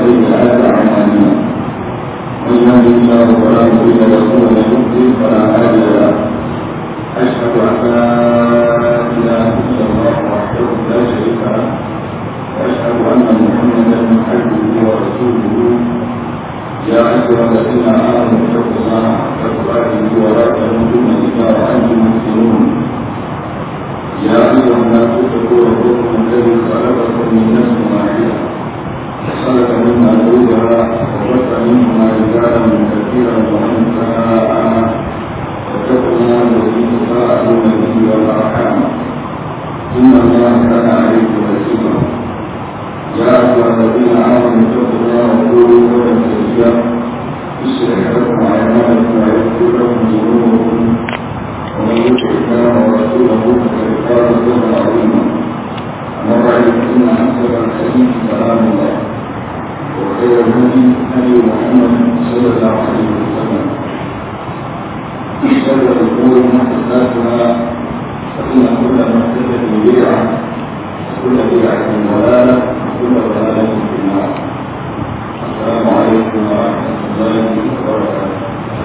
سيئات أعمالنا من يهد الله فلا مضل له ومن يضلل فلا هادي له أشهد أن لا إله إلا الله وحده لا شريك له وأشهد أن محمدا عبده ورسوله يا أيها الذين آمنوا اتقوا الله حق تقاته ولا تموتن إلا وأنتم مسلمون يا أيها الناس اتقوا ربكم الذي خلقكم من نفس واحدة وخلق منها زوجها وبث منهما رجالا كثيرا ونساء واتقوا الله الذي تساءلون به والأرحام إن الله كان عليكم رسولا يا أيها الذين آمنوا اتقوا الله وقولوا قولا سديدا يصلح لكم أعمالكم ويغفر لكم ذنوبكم ومن يطع الله ورسوله فقد فاز فوزا عظيما أما بعد فإن أحسن الحديث كلام الله وخير الهدي هدي محمد صلى الله عليه وسلم شر الأمور محدثاتها فإن كل محدثة بدعة وكل بدعة ضلالة وكل ضلالة في النار السلام عليكم ورحمة الله وبركاته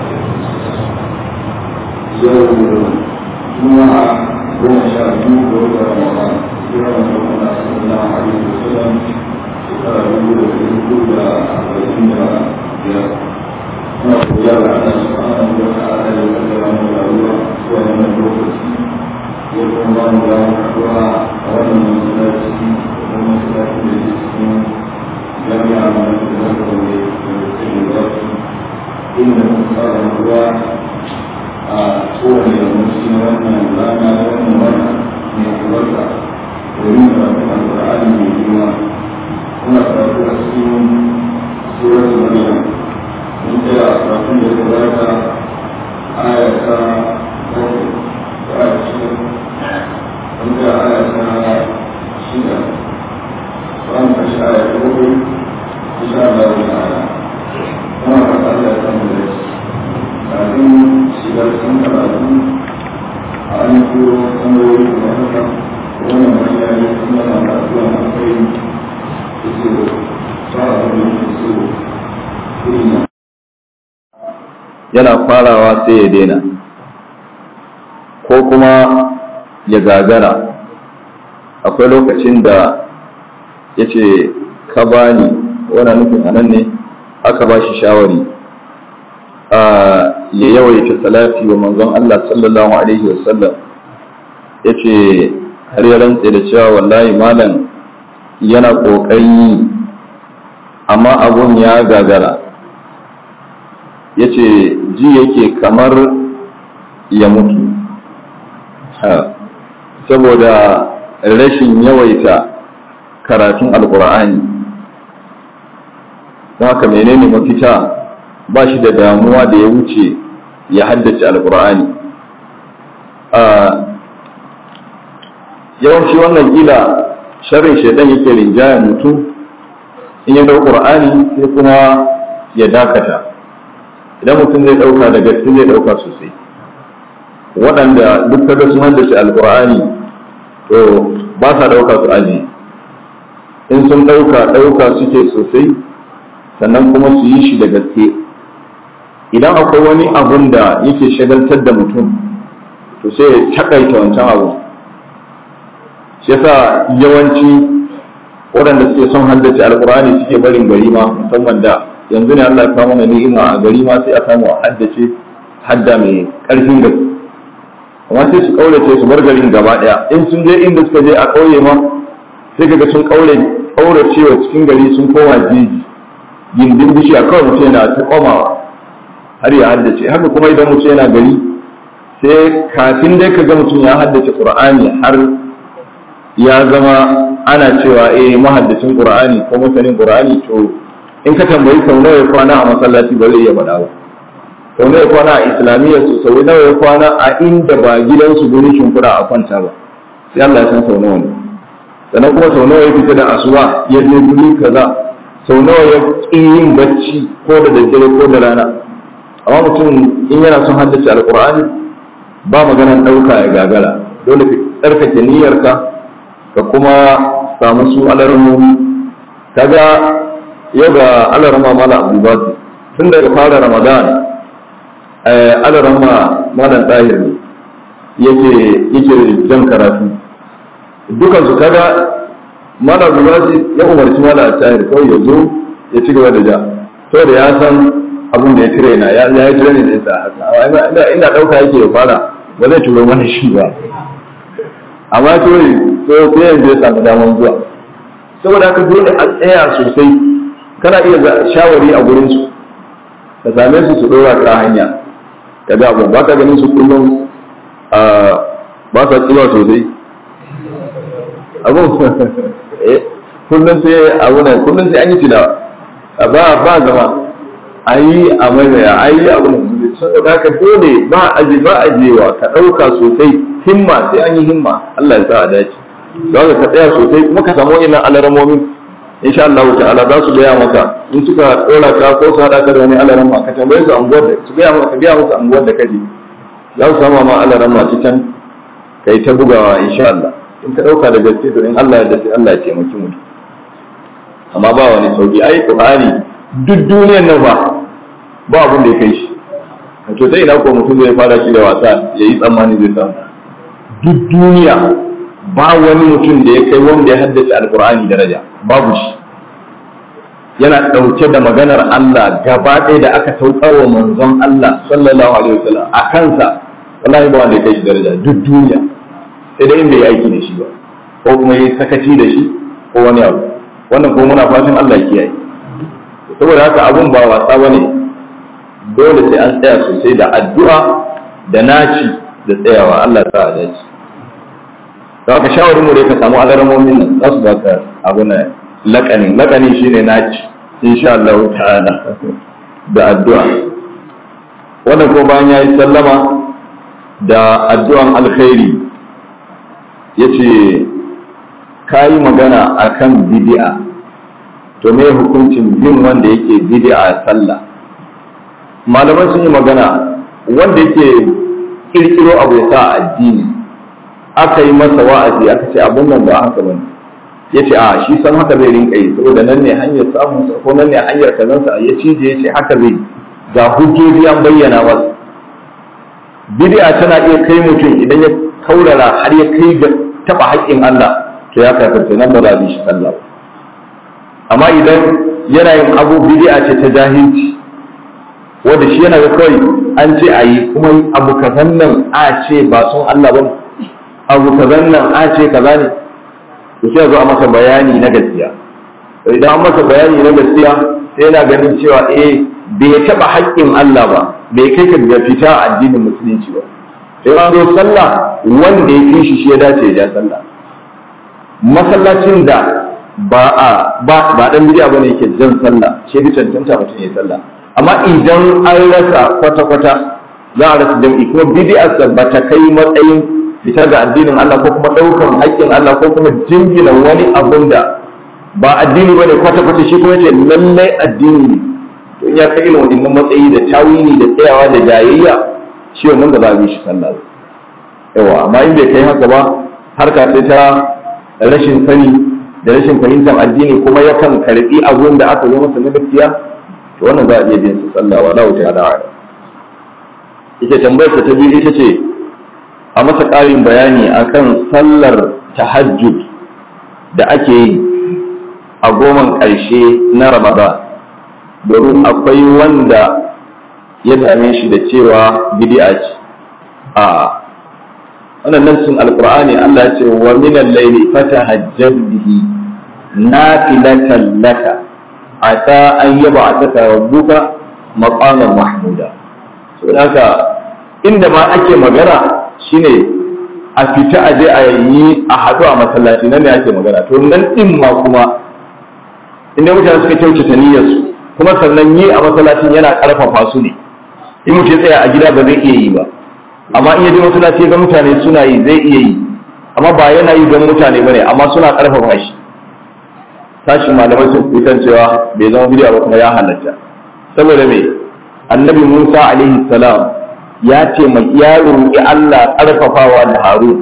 يوم جمعة goma sha biyu ga wata ramadan kira da kuma sallallahu alaihi wasallam shekara dubu da ɗari hudu da arba'in da biyar muna godiya ga Allah subhanahu wa ta'ala da ya kaddara mu rayuwa zuwa wannan lokaci ya kuma ba mu damar haɗuwa a wannan masallaci da kuma masallaci da ke cikin jami'a na da zaka wanda da ke da inda muka fara haɗuwa a kowane yawanci na wannan rana da wannan wata mai albarka domin karatun alƙur'ani mai girma kuna karatu a cikin surat maryam mun tsaya a karatun da ya gabata aya ta bakwai da aya shida mun tsaya aya ta shida ba mu kashi aya ta bakwai insha Allah ta'ala muna fata Allah ya samu da shi kafin shiga cikin karatu a an turo tambayoyi da haka wannan manya ne suna na kasuwa na kai da su fara da su kuma yana farawa sai ya daina ko kuma ya gagara akwai lokacin da ya ce ka bani wani nufin anan ne aka ba shi shawari ya yawaita salati wa manzon Allah sallallahu alaihi wasallam ya ce har ya rantse da cewa wallahi malam yana ƙoƙari amma abun ya gagara ya ce ji yake kamar ya mutu saboda rashin yawaita karatun alkur'ani don haka menene mafita ba shi da damuwa da ya wuce ya haddace alkur'ani yawanci wannan kila sharrin shaidan yake rinjaya mutum in ya dau qur'ani sai kuma ya dakata idan mutum zai dauka da gaske zai dauka sosai waɗanda duk kaga sun haddace alkur'ani to ba sa dauka su aji in sun dauka dauka suke sosai sannan kuma su yi shi da gaske idan akwai wani abun da yake shagaltar da mutum to sai ya takaita wancan abu shi yasa yawanci waɗanda suke son haddace alkur'ani suke barin gari ma musamman da yanzu ne Allah ya kawo mana ni'ima a gari ma sai a samu a haddace hadda mai ƙarfin gaske amma sai su kaurace su bar garin gaba ɗaya in sun je inda suka je a ƙauye ma sai kaga sun kaure kaurace wa cikin gari sun koma jeji gindin bishiya kawai mutum yana ta komawa har ya haddace haka kuma idan mutum yana gari sai kafin dai ka ga mutum ya haddace qur'ani har ya zama ana cewa eh mahaddacin qur'ani ko masanin qur'ani to in ka tambayi sau nawa ya kwana a masallaci ba zai iya faɗa ba sau nawa ya kwana a islamiyya su sau nawa ya kwana a inda ba gidansu gurin shimfiɗa a kwanta ba sai Allah ya san sau nawa ne sannan kuma sau nawa ya fita da asuba ya je guri kaza sau nawa ya ƙi yin bacci ko da daddare ko da rana amma mutum in yana son haddace alƙur'ani ba maganar ɗauka ya gagara dole ka tsarkake niyyarka ka kuma samu su alarmomi kaga yau ga alarama mala abubakar tun daga fara ramadan alarama malam tahir ne yake yake jan karatu dukan su kaga mala abubakar ya umarci mala tahir kawai ya zo ya ci gaba da ja saboda ya san abin da ya tire na ya yi tire ne da yasa haka inda inda dauka yake ya fara ba zai turo mana shi ba amma kawai so sai yanzu ya samu daman zuwa saboda haka dole a tsaya sosai kana iya shawari a gurin su ka same su su dora ka hanya ka ga abu ba ka ganin su kullum ba sa tsiba sosai abu kullum sai abu nan kullum sai an yi tilawa ba ba zama a yi a maimaya a yi abu nan saboda haka dole ba aje ba ajewa ka ɗauka sosai himma sai an yi himma Allah ya sa a dace don ka tsaya sosai kuma ka samu ina alaramomin insha Allah ta'ala za su gaya maka in suka dora ka ko su hada ka da wani alarama ka tambaye su anguwar da su gaya maka biya musu anguwar da kaje za su sama ma alarama ta can kai ta bugawa insha Allah in ka dauka da gaske to in Allah ya dace Allah ya taimaki mu amma ba wani sauki ai Qur'ani duk duniyar nan ba ba abin da ya kai shi to sai ina ko mutum zai fara shi da wasa yayi tsammani zai samu duk duniya ba wani mutum da ya kai wanda ya haddace alkur'ani daraja babu shi yana ɗauke da maganar Allah gaba ɗaya da aka saukar wa manzon Allah sallallahu alaihi wasallam a kansa wallahi ba wanda ya kai shi daraja duk duniya sai dai inda ya aiki da shi ba ko kuma ya sakaci da shi ko wani abu wannan kuma muna fatan Allah ya kiyaye saboda haka abun ba wasa bane dole sai an tsaya sosai da addu'a da naci da tsayawa Allah ta dace da aka shawarin mu dai ka samu alaramomin nan za su baka abu na lakani lakani shine naci insha Allah ta'ala da addu'a wannan ko bayan yayi sallama da addu'an alkhairi yace kayi magana akan bid'a to me hukuncin bin wanda yake bid'a sallah malaman sun yi magana wanda yake kirkiro abu ya sa addini aka yi masa wa'azi aka ce abun nan ba haka bane ya ce a shi san haka zai rinka yi saboda nan ne hanyar samun sa ko nan ne hanyar kazan sa ya cije ya ce haka zai ga hujjoji an bayyana masa bid'a tana iya kai mutum idan ya kaurara har ya kai ga taba haƙƙin Allah to ya kafirta nan ba za a shi sallah amma idan yana yin abu bid'a ce ta jahilci wanda shi yana ga kawai an ce a yi kuma abu kazan nan a ce ba son Allah ba abu kazan nan a ce kaza ne to sai zo a masa bayani na gaskiya idan an masa bayani na gaskiya sai yana ganin cewa eh bai taba haƙƙin Allah ba bai kai ka ga fita a addinin musulunci ba sai an zo sallah wanda ya fi shi shi ya dace ya ja sallah masallacin da ba a ba ba dan bidiya bane yake jan sallah shi bi cancanta mutum ya sallah amma idan an rasa kwata kwata za a rasa jam'i kuma bidiyar ba ta kai matsayin fitar da addinin Allah ko kuma ɗaukar haƙƙin Allah ko kuma jingina wani abun da ba addini bane kwata kwata shi kuma ce lallai addini ne to in ya kai irin wannan matsayi da tawili da tsayawa da jayayya shi wannan ba za a bi shi sallah ba yawa amma in bai kai haka ba harka sai ta rashin sani da rashin fahimtar addini kuma yakan karbi abun da aka zo masa na gaskiya to wannan za a iya bin su sallah wa lahu ta'ala ita tambayar ta biyu ita ce a masa ƙarin bayani akan sallar tahajjud da ake yi a goman ƙarshe na ramadan domin akwai wanda ya dame shi da cewa bid'a ce a wannan nassin alqur'ani Allah ya ce wa min al-layli fatahajjad bihi nafilatan laka ata an yab'athaka rabbuka maqaman mahmuda so haka inda ma ake magana shine a fita a je a yi a haɗu a masallaci nan ne ake magana to nan din ma kuma inda mutane suka kyautata niyyarsu kuma sannan yi a masallacin yana ƙarfafa su ne in mutum ya tsaya a gida ba zai iya yi ba amma in ya je masallaci ga mutane suna yi zai iya yi amma ba yana yi don mutane bane amma suna ƙarfafa shi tashin malamai sun fitar cewa bai zama bidiya ba kuma ya halatta saboda me annabi Musa alaihi salam ya ce mai ya roƙi Allah ƙarfafawa da Harun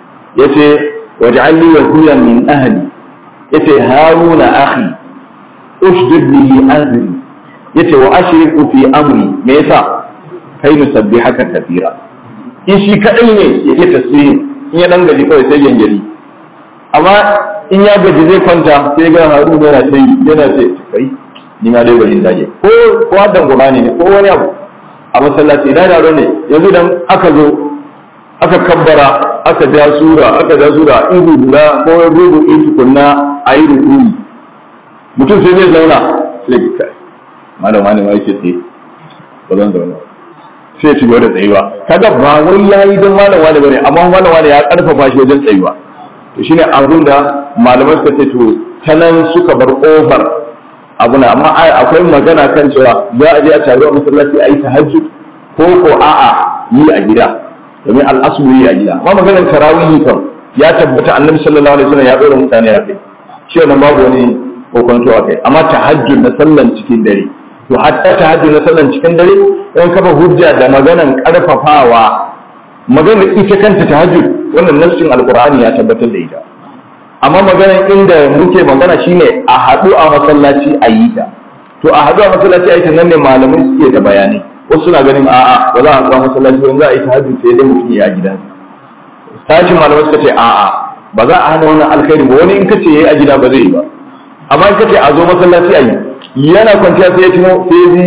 yace waj'alni waziran min ahli yace Haruna akhi ushdud bihi azri yace wa ashriku fi amri me yasa kai nusabbihaka kathira in shi kadai ne yake tasbihi in ya dan gaji kawai sai gangari amma in ya gaji zai kwanta sai ga haru yana sai yana sai kai ni ma dai bari in dage ko ko hadan qur'ani ne ko wani abu a masallaci da yaro ne yanzu dan aka zo aka kabbara aka ja sura aka ja sura in guda ko rubu in tukunna ayi rukuni mutum sai zai zauna sai kai malama ne ma yake tsaye ba zan zauna sai ci gaba da tsayuwa kaga ba wai yayi don malam wani bane amma malam wani ya karfafa shi wajen tsayuwa to shine abin da malamai suka ce to ta nan suka bar kofar abu na amma akwai magana kan cewa za a je a taru a masallaci a yi tahajjud ko ko a'a yi a gida domin al'asulu yi a gida amma maganar tarawihi kan ya tabbata annabi sallallahu alaihi wasallam ya dora mutane a kai shi wannan babu wani kokonto a kai amma tahajjud na sallan cikin dare to hatta tahajjud na sallan cikin dare in kafa hujja da maganan karfafawa maganar ita kanta tahajjud wannan nassin alqur'ani ya tabbatar da ita amma maganar inda muke magana shine a haɗu a masallaci a yi ta to a haɗu a masallaci a yi ta nan ne malamai suke da bayanai wasu suna ganin a'a ba za a haɗu a masallaci ba za a yi tahajjud sai dai mutum ya gida sashin malamai suka ce a'a ba za a hana wannan alkhairi ba wani in kace yayi a gida ba zai yi ba amma in kace a zo masallaci a yi yana kwanciya sai ya tuno sai ya ji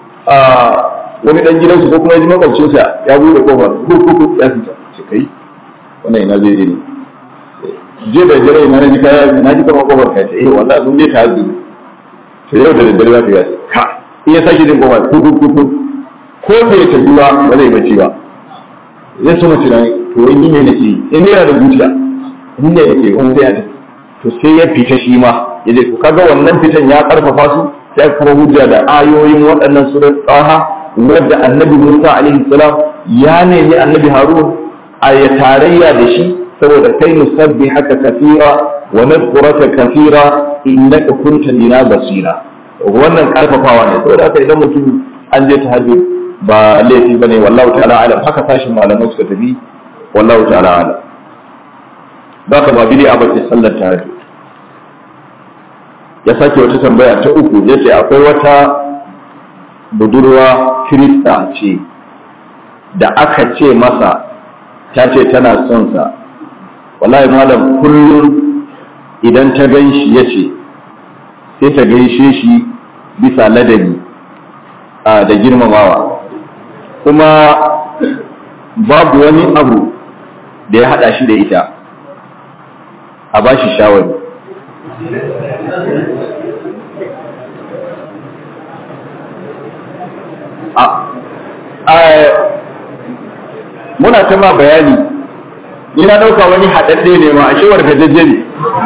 wani dan gidansu ko kuma ya ji makwabcinsa ya bude kofar kurkuku ya fita ce kai wannan ina zai ne je da jira ina ji kaya na ji kamar kofar kai eh wallahi sun je ta hazu to yau da daddare za ka yi ka in ya sake jin kofar kurkuku ko bai tafi ba ba zai bacci ba zai so mace nan to wani ne nake yi in yana da zuciya ni ne yake wani sai ya tafi to sai ya fita shi ma ya je kaga wannan fitan ya karfafa su sai kuma hujja da ayoyin waɗannan surat tsaha wadda annabi Musa alaihi salam ya nemi annabi Harun a ya tarayya da shi saboda kai musabbi haka kafira wa nadhkuraka kafira innaka kunta lina basira wannan karfafawa ne saboda haka idan mutum an je tahajjud ba laifi bane wallahu ta'ala alam haka sashin malamai suka tafi wallahu ta'ala alam baka ba bidi abace sallar tahajjud ya sake wata tambaya ta uku ya ce akwai wata budurwa kirista ce da aka ce masa ta ce tana son sa wallahi malam kullum idan ta gan shi ya ce sai ta gaishe shi bisa ladabi da girmamawa kuma babu wani abu da ya haɗa shi da ita a ba shi shawari muna ta ma bayani ni na ɗauka wani haɗaɗɗe ne ma a shewar gajajje ne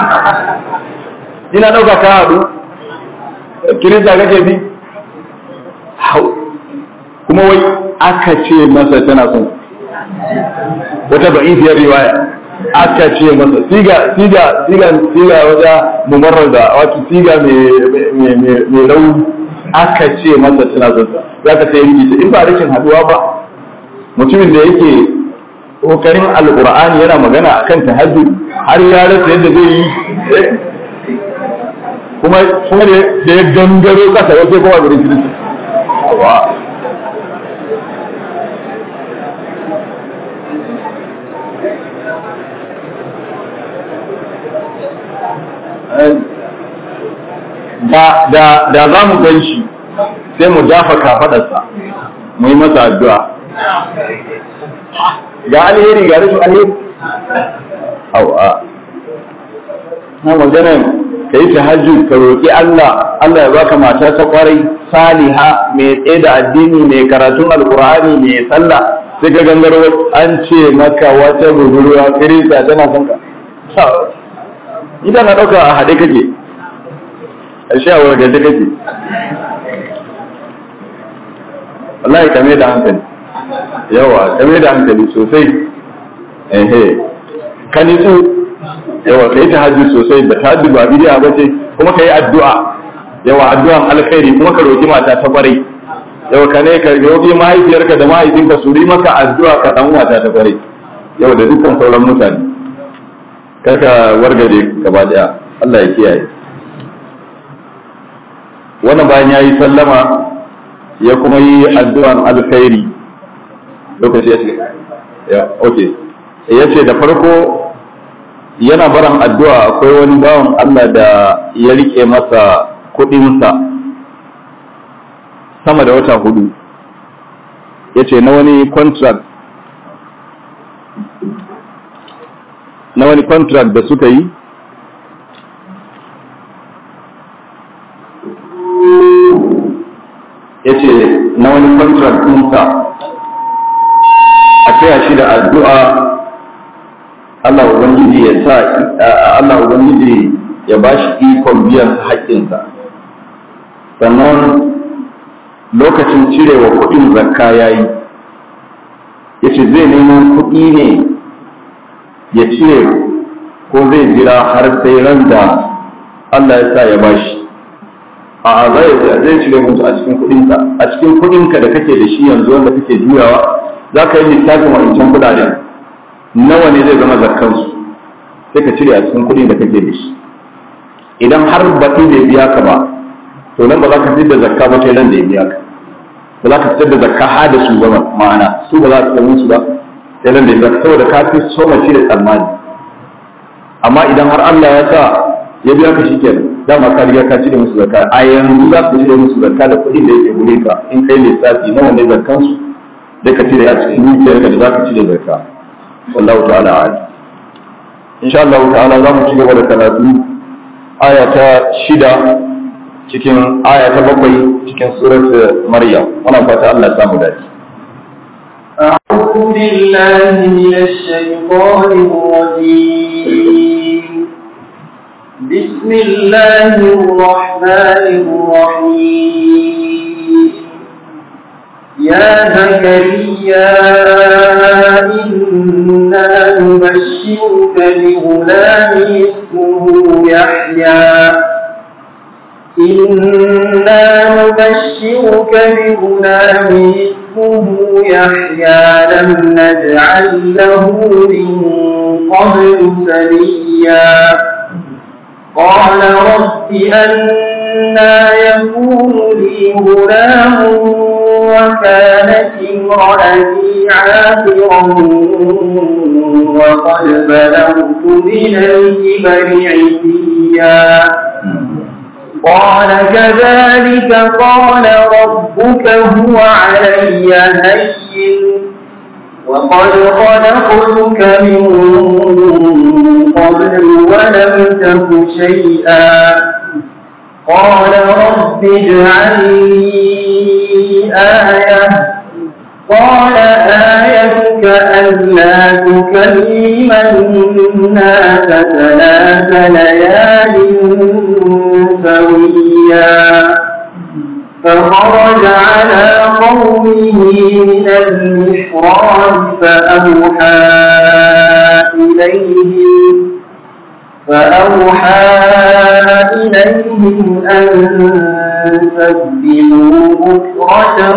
ina ɗauka ka haɗu kirista kake bi hau kuma wai aka ce masa tana son wata ba'ifiyar riwaya aka ce masa siga siga siga siga wata mumarrar da wato siga mai rauni aka ce masa tana son sa za ka sai yi in ba rashin haduwa ba mutumin da yake kokarin alqur'ani yana magana akan tahajjud har ya rasa yadda zai yi kuma kuma da ya gangaro kasa ya sai kuma gurin kirista da za mu gan shi sai mu dafa kafadarsa mu yi masa addu'a ga alheri ga rashin alheri au a na maganar ka yi tahajjud ka roƙi Allah Allah ya baka mata ta kwarai saliha mai tsaye da addini mai karatun alkur'ani mai sallah sai ka gangaro an ce maka wata budurwa kirista tana son ka idan na ɗauka a haɗe kake a sha wargaje kake wallahi kame da hankali yawa kame da hankali sosai ehe ka nitsu yawa ka yi tahajjud sosai da tahajjud ba bidiya ba ce kuma ka yi addu'a yawa addu'an alkhairi kuma ka roki mata ta kwarai yawa ka ne ka roki mahaifiyarka da mahaifinka su yi maka addu'a ka dan mata ta kwarai yawa da dukkan sauran mutane kar ka wargare gaba daya Allah ya kiyaye wannan bayan ya yi sallama ya kuma yi addu'an alkhairi lokaci ya ce ya ok ya ce da farko yana baran addu'a akwai wani bawan Allah da ya rike masa kuɗinsa sama da wata hudu ya ce na wani contract na wani contract da suka yi ya ce na wani contract ɗinsa a taya shi da addu'a Allah Ubangiji ya sa Allah Ubangiji ya ba shi ikon biyan haƙƙinsa sannan lokacin cirewa kuɗin zakka ya yi ya ce zai nemo kuɗi ne ya cire ko zai jira har sai ran da Allah ya sa ya ba shi a zai zai cire musu a cikin kuɗinka a cikin kuɗinka da kake da shi yanzu wanda kake juyawa za ka yi lissafin wancan kuɗaɗen nawa ne zai zama zakkansu sai ka cire a cikin kuɗin da kake da shi idan har baɗi bai biya ka ba to nan ba za ka fitar da zakka ba sai nan da ya biya ka ba za ka fitar da zakka har da su ba ma'ana su ba za su samu su ba sai nan da ya biya ka saboda ka fi so mace da tsammani amma idan har Allah ya sa ya biya ka shi kenan dama ka riga ka cire musu zakka a yanzu za ka cire musu zakka da kuɗin da yake gure ka in kai lissafi nawa ne zakkansu sai ka cire a cikin dukiyarka da za ka cire zakka wallahu ta'ala a'lam insha Allah ta'ala za mu ci gaba da karatu aya ta shida cikin aya ta bakwai cikin surat maryam muna fata Allah ya samu dace أعوذ بالله من الشيطان الرجيم بسم الله الرحمن الرحيم يا زكريا إنا نبشرك بغلام اسمه يحيى إنا نبشرك بغلام اسمه يحيى لم نجعل له من قبل سبيا قال رب أنا يكون لي غلام وكانت امرأتي عاقرا وقد بلغت من الكبر عتيا قال كذلك قال ربك هو علي هين وقد خلقتك من قبل ولم تك شيئا قال رب اجعل لي آية قال آيتك ألا تكلم الناس ثلاث ليال سويا فخرج على قومه من المحراب فأوحى إليهم فأوحى إليهم أن سبحوا بكرة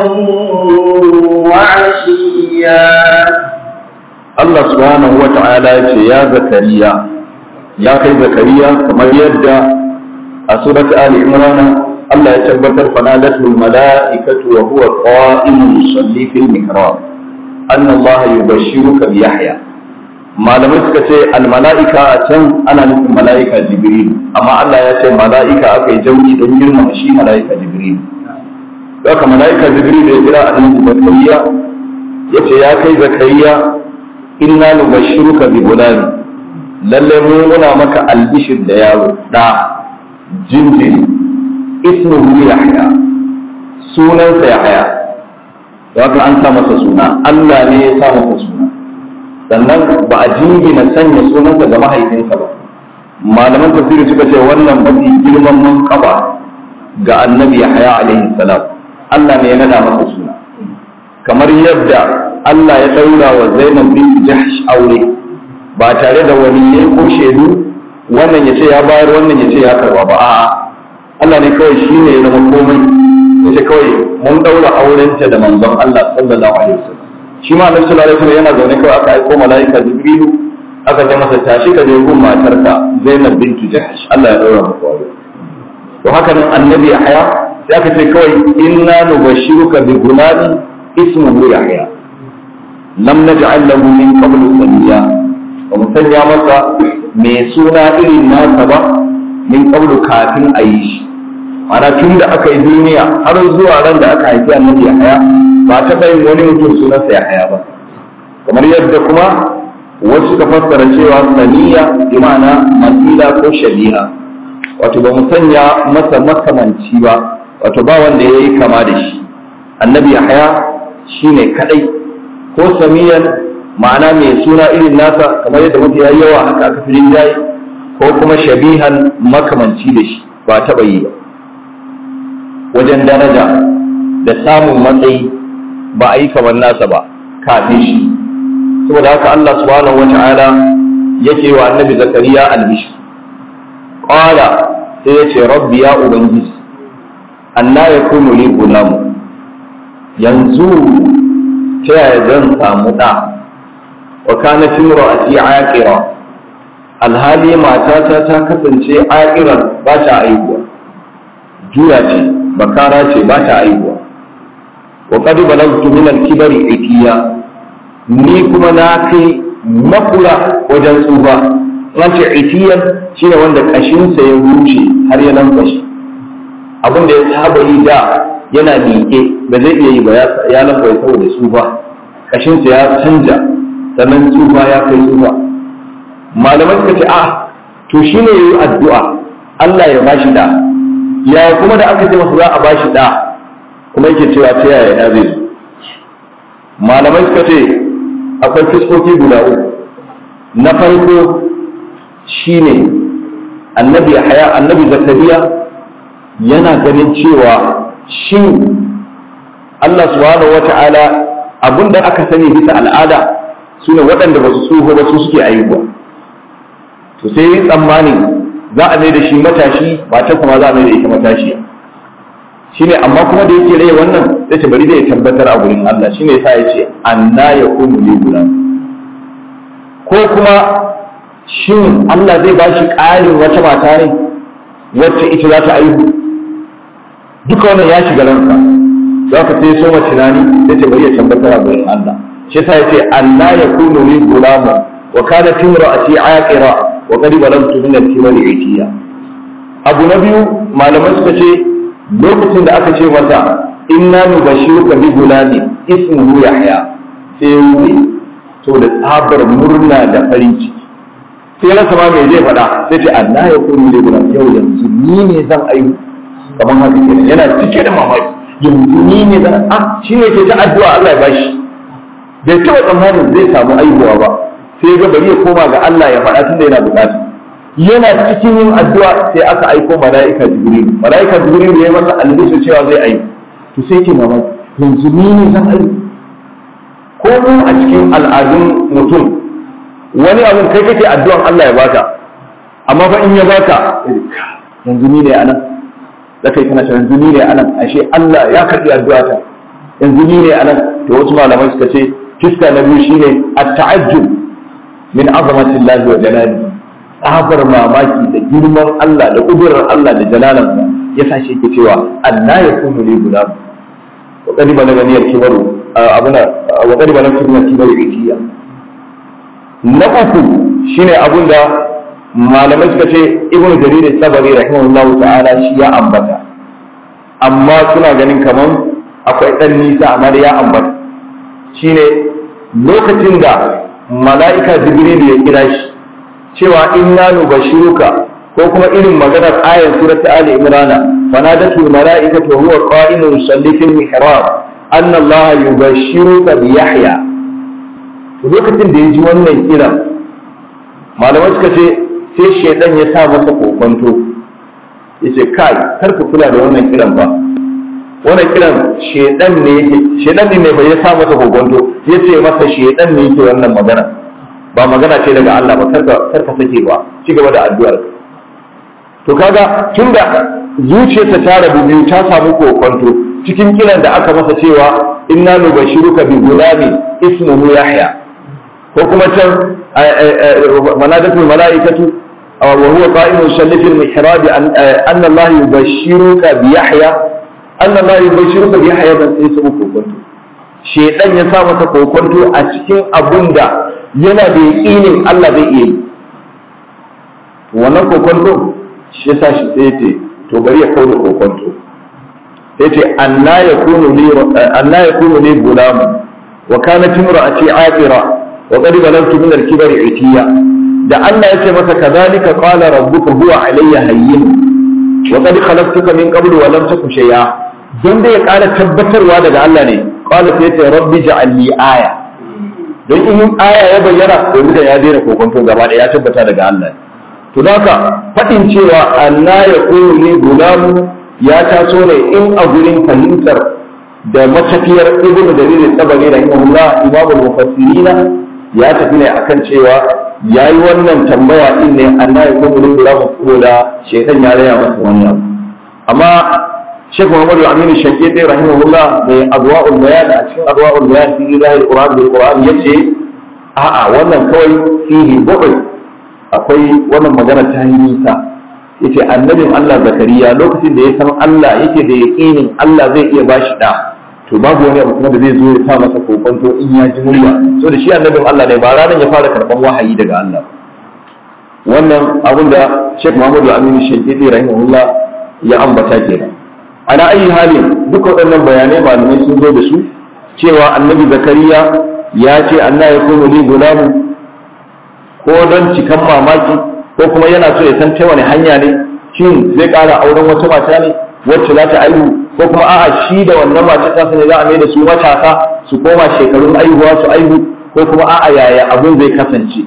وعشيا Allah subhanahu wa ta'ala ya ce ya zakariya ya kai zakariya kamar yadda a surat Ali Imran Allah ya tabbatar fanadatul mala'ikatu wa huwa qa'imun yusalli fil mihrab anna Allah yubashshiruka bi Yahya malamai suka ce al mala'ika a can ana nufin mala'ika Jibril amma Allah ya ce mala'ika aka yi jauki don girmama shi mala'ika Jibril haka mala'ika Jibril ya kira annabi Zakariya yace ya kai Zakariya inna nubashshiruka bi gulami lalle mu muna maka albishir da yaro da jinjiri ismuhu yahya sunansa yahya haka an sa masa suna Allah ne ya sa masa suna sannan ba a jingina sanya sunansa ga mahaifinsa ba malaman tafsiri suka ce wannan mafi girman manqaba ga annabi yahya alaihi salam Allah ne ya nada masa suna kamar yadda Allah ya daura wa Zainab bin Jahsh aure ba tare da wani ne ko shaidu wannan ya ce ya bayar wannan ya ce ya karba ba a'a Allah ne kawai shi ne ya zama komai ya ce kawai mun daura aurenta da manzon Allah sallallahu alaihi wasallam shi ma Annabi sallallahu alaihi wasallam yana zaune kawai aka aiko malaika Jibrilu aka ce masa tashi ka je gun matarka Zainab bint Jahsh Allah ya daura maka aure to haka nan Annabi Yahya sai aka ce kawai inna nubashiruka bi gulamin ismuhu yahya lam naj'al lahu min qablu samiyya ba mu sanya masa mai suna irin nasa ba min qablu kafin a yi shi ana tun da aka yi duniya har zuwa ran da aka haifi annabi Yahaya ba ta yin wani mutum sunansa Yahaya ba kamar yadda kuma wasu suka fassara cewa saniya bi ma'ana masila ko shabiha wato ba mu sanya masa makamanci ba wato ba wanda ya yi kama da shi annabi Yahaya shine kadai ko samiyan ma'ana mai suna irin nasa kamar yadda mafi yawa haka aka fi rinjaye ko kuma shabihan makamanci da shi ba taɓa yi ba wajen daraja da samun matsayi ba a yi kamar nasa ba kafin shi saboda haka Allah subhanahu wata'ala yake wa annabi zakariya albishir qala sai ya ce rabbi ya ubangiji anna yakunu li gulamu yanzu ta yaya zan samu da wa kana timra'ati aqira alhali matata ta kasance aqiran ba ta aihuwa juya ce bakara ce ba ta aihuwa wa qad balagtu min al-kibari ikiya ni kuma na kai makura wajen tsufa an ce ikiyan shine wanda kashinsa ya wuce har ya lankwashe abin da ya saba yi da yana miƙe ba zai iya yi ba ya lankwashe saboda tsufa kashinsa ya canja sannan tsufa ya kai tsufa malamai suka ce a to shine yayi addu'a Allah ya bashi da ya kuma da aka ce masa za a bashi da kuma yake cewa ta yaya ya zai malamai suka ce akwai fiskoki guda uku na farko shine annabi haya annabi zakariya yana ganin cewa shin Allah subhanahu wata'ala abinda aka sani bisa al'ada sune waɗanda ba su tsoho ba su suke ayyuka to sai yi tsammanin za a mai da shi matashi ba ta kuma za a mai da ita matashiya shine amma kuma da yake rai wannan sai ta bari da ya tabbatar a gurin Allah shine yasa ya ce anna yakunu li gulam ko kuma shin Allah zai bashi ƙarin wata mata ne wacce ita za ta aihu duka wannan ya shiga ranka za ka sai so tunani sai ta bari ya tabbatar a gurin Allah shi yasa ya ce anna yakunu li gulam wa kanat imra'ati aqira wa qad balagtu min al-kibari itiya abu na biyu malaman suka ce lokacin da aka ce mata inna nubashiruka bi gulami ismuhu yahya sai wuri to da tsabar murna da farin ciki sai rasa ma me zai faɗa sai ce Allah ya kuni da gulam yau yanzu ni ne zan ayu kamar haka kenan yana cike da mamaki yanzu ni ne zan ah shi ne ke ta addu'a Allah ya bashi bai taɓa tsammanin zai samu aihuwa ba sai ga bari ya koma ga Allah ya faɗa tunda yana bukata yana cikin yin addu'a sai aka aiko mala'ika jibril mala'ika jibril ya yi masa albisu cewa zai aiki to sai ke mamaki yanzu ni ne zan aiki ko mu a cikin al'adun mutum wani abun kai kake addu'an Allah ya baka amma fa in ya baka yanzu ni ne anan da kai kana yanzu ni ne anan ashe Allah ya karbi addu'a ta yanzu ni ne anan to wasu malamai suka ce fiska na biyu shine at-ta'ajjub min azamatillahi wa jalalihi tsabar mamaki da girman Allah da ƙudurar Allah da jalalansa ya sa shi ke cewa Allah ya kunu li guda wa qad balaga niyar kibaru abuna wa qad balaga niyar kibaru ikiya na uku shine abun da malamai suka ce ibnu jarir sabari rahimahullahu ta'ala shi ya ambata amma suna ganin kaman akwai dan nisa amma da ya ambata shine lokacin da mala'ika jibril ya kira shi cewa inna nubashiruka ko kuma irin maganar ayar surat ali imran fanadatu malaikatu wa huwa qa'imun yusalli fil mihrab anna allaha yubashiruka bi yahya to lokacin da yaji wannan kiran malamai suka ce sai shedan ya sa masa kokonto yace kai kar ka kula da wannan kiran ba wannan kiran shedan ne shedan ne bai ya sa masa kokonto yace masa shedan ne yake wannan magana ba magana ce daga Allah ba karka karka sake ba ci gaba da addu'ar to kaga tunda zuciyarsa ta rabu biyu ta samu kokonto cikin kiran da aka masa cewa inna nubashiruka bi gulami ismuhu yahya ko kuma can manadatul malaikatu wa huwa qa'imun yusalli fil mihrab anna Allah yubashiruka bi yahya Allah la yubashiruka bi hayatan sai su kokonto shedan ya sa masa kokonto a cikin abun da yana da yaƙinin Allah zai iya yi wannan kokonto shi yasa shi sai ce to bari ya kawo kokonto sai ce anna yakunu li anna yakunu li gulam wa kanat imra'ati aqira wa qad balagtu min al-kibri itiya da Allah ya ce masa kazalika qala rabbuka huwa alayya hayyin wa qad khalaqtuka min qablu wa lam taku shay'a don da ya ƙara tabbatarwa daga Allah ne qala sai ce rabbi ja'al li aya don in aya ya bayyana domin da ya daina kokonto gaba da ya tabbata daga Allah to haka faɗin cewa Allah ya kuru ne gulamu ya taso ne in a gurin fahimtar da matafiyar ibnu dalilin tabari rahimahullah imamul mufassirina ya tafi ne akan cewa ya yi wannan tambaya din ne Allah ya kuma rin gura ko da shaitan ya raya masa wannan amma Sheikh Muhammad Aminu Shankiti rahimahullah mai adwa'ul bayan a cikin adwa'ul bayan fi zahir Qur'an bil Qur'an yace a'a wannan kawai fihi bu'd akwai wannan magana ta yi nisa yace annabin Allah Zakariya lokacin da ya san Allah yake da yaqinin Allah zai iya bashi da to babu wani abu kuma da zai zo ya sa masa kokonto in ya ji murya so da shi annabin Allah ne ba ranar ya fara karban wahayi daga Allah wannan abin da Sheikh Muhammadu Aminu Shankiti rahimahullah ya ambata kenan ana ayi halin duka waɗannan bayanai malamai sun zo da su cewa annabi Zakariya ya ce Allah ya kuma ni gulamu ko don cikan mamaki ko kuma yana so ya san ta wani hanya ne shin zai ƙara auren wata mata ne wacce za ta aihu ko kuma a'a shi da wannan mace ta ne za a mai da su matasa su koma shekarun aihuwa su aihu ko kuma a'a yaya abun zai kasance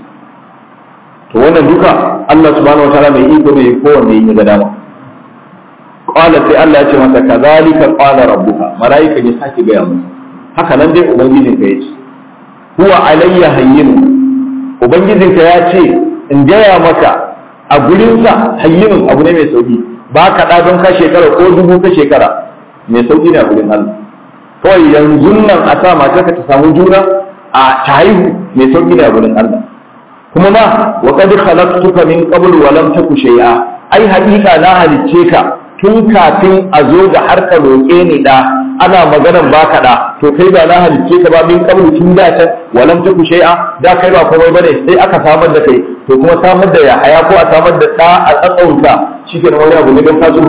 to wannan duka Allah subhanahu wataala mai iko ne kowanne ya ga dama qala sai Allah ya ce masa kazalika qala rabbuka malaika ya sake gaya masa haka nan dai ubangijin ka yace huwa alayya hayyin ubangijin ka ya ce in gaya maka a gurinsa hayyinun abu ne mai sauki ba ka ɗa don ka shekara ko dubu ka shekara mai sauƙi ne a wurin Allah kawai yanzu nan a sa matarka ta samu juna a ta haihu mai sauƙi ne a wurin Allah kuma ma wa qad khalaqtuka min qabl wa lam taku shay'a ai haƙiƙa na halicce ka tun kafin a zo da har ka roƙe ni da ana maganar baka da to kai ba na halicce ka ba min qabl tun da can wa lam taku shay'a da kai ba komai bane sai aka samar da kai to kuma samar da ya haya ko a samar da ɗa a tsatsauta shi ke wani abu ne don taso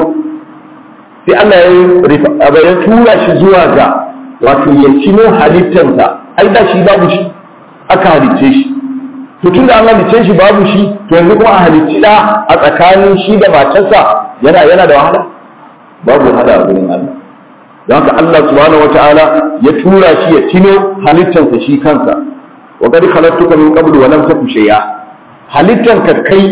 sai Allah ya ya tura shi zuwa ga wato ya cino halittarsa ai da shi babu shi aka halicce shi to tun da an halicce shi babu shi to yanzu kuma a halicci da a tsakanin shi da matarsa yana yana da wahala babu wahala a gurin Allah don haka Allah subhanahu wataala ya tura shi ya cino halittarsa shi kansa wa qad khalaqtuka min qablu wa lam taku shay'a halittarka kai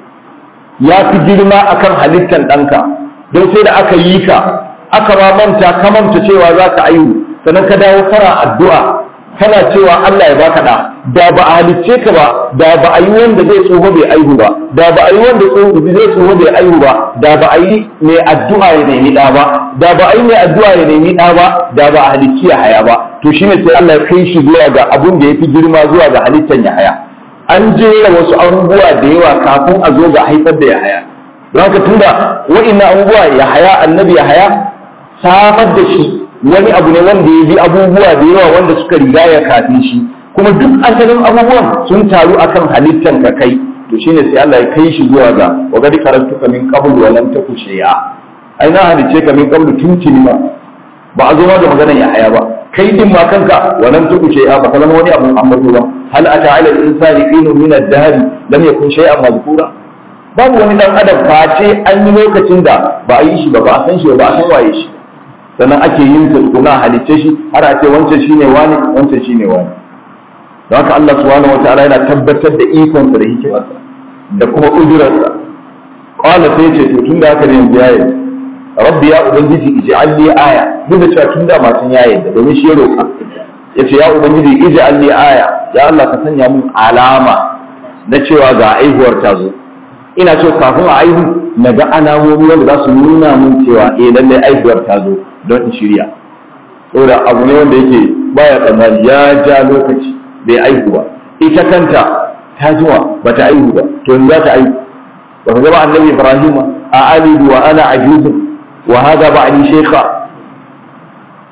ya fi girma akan halittar ɗanka don sai da aka yi ka aka ma manta ka manta cewa za ka aihu sannan ka dawo kana addu'a kana cewa Allah ya baka da da ba a halicce ka ba da ba a yi wanda zai tsoho bai aihu ba da ba a yi wanda zai tsoho bai aihu ba da ba a yi mai addu'a ya nemi ɗa ba da ba a yi mai addu'a ya nemi ɗa ba da ba a halicci ya haya ba to shine sai Allah ya kai shi zuwa ga abun da ya fi girma zuwa ga halittar ya haya an jera wasu abubuwa da yawa kafin a zo ga haifar da yahaya don haka tunda wa'innan abubuwa yahaya annabi yahaya samar da shi wani abu ne wanda ya bi abubuwa da yawa wanda suka riga ya kafin shi kuma duk asalin abubuwan sun taru akan halittan ka kai to shine sai Allah ya kai shi zuwa ga wa gadi karantuka min qabl wa lam taku shay'a ai na halice ka min qabl tuntuni ma ba a zo ma da maganar yahaya ba kai din ma kanka wa lam taku shay'a ba kalama wani abu ambato ba hal ata ala al-insani hinun min ad-dahr lam yakun shay'an madhkura babu wani dan adam face an yi lokacin da ba a yi shi ba ba a san shi ba a san waye shi sannan ake yin sa tukuna halicce shi har a ce wancan shine wani wancan shine wani don haka Allah subhanahu wataala yana tabbatar da ikonsa da hikimarsa da kuma ujurarsa qala sai ce to tunda haka ne yanzu yayi rabbi ya ubangiji ij'al li aya duk da cewa tunda ma sun yayi da domin shi ya roka yace ya ubangiji ij'al li aya ya Allah ka sanya mun alama na cewa ga aihuwar ta zo ina so kafin a aihu na ga alamomi wanda za su nuna mun cewa eh lalle aihuwar ta zo don in shirya saboda abu ne wanda yake baya tsammani ya ja lokaci bai aihu ba ita kanta ta zuwa ba ta aihu ba to yanzu za ta aihu ba ka gaba annabi ibrahim a alidu wa ana ajuzun wa hada ba'di shaykha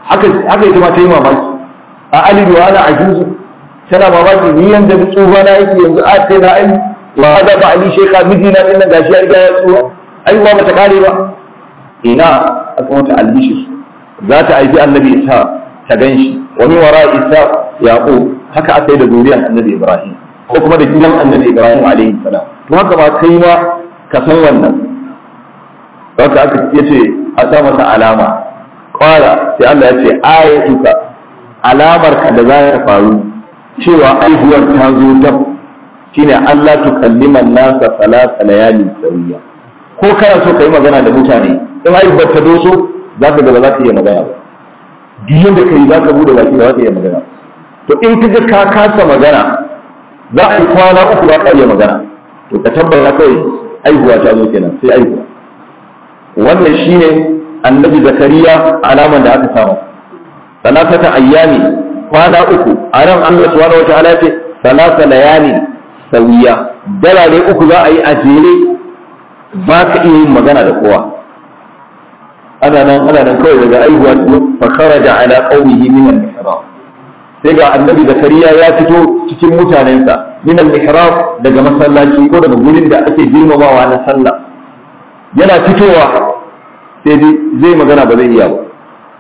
haka haka ita ma ta yi mamaki a alidu wa ana ajuzu tana mamaki ni yanda da tsufa na yake yanzu a sai na ai wa hada ba ali sheka miji na dinnan gashi ya riga ya tsufa ai ba ta kare ba ina aka mata albishi za ta aiki annabi isa ta ganshi wa min wara isa yaqub haka aka yi da zuriyar annabi ibrahim ko kuma da gidan annabi ibrahim alaihi salam to haka ma kai ma ka san wannan haka aka yace a sa masa alama qala sai Allah ya ce ayatuka alamar ka da za ta faru cewa aihuwar ta zo ta shine Allah tukallima nasa salasa layali sawiya ko kana so ka yi magana da mutane in aihuwar ta doso za ka ga ba za ka iya magana ba duk da kai za ka bude baki ba za ka iya magana to in ka ga ka kasa magana za a yi kwana uku ba ka iya magana to ka tabbata kawai aihuwa ta zo kenan sai aihuwa wannan shine annabi zakariya alaman da aka samu salatata ayyami kwana uku a nan Allah subhanahu wataala ce salasa layali sawiya dalare uku za a yi a jere ba ka iya yin magana da kowa ana nan ana nan kawai daga aihuwa fa kharaja ala qaumihi min al-mihrab sai ga annabi zakariya ya fito cikin mutanensa min al-mihrab daga masallaci ko daga gurin da ake girmamawa na sallah yana fitowa sai zai magana ba zai iya ba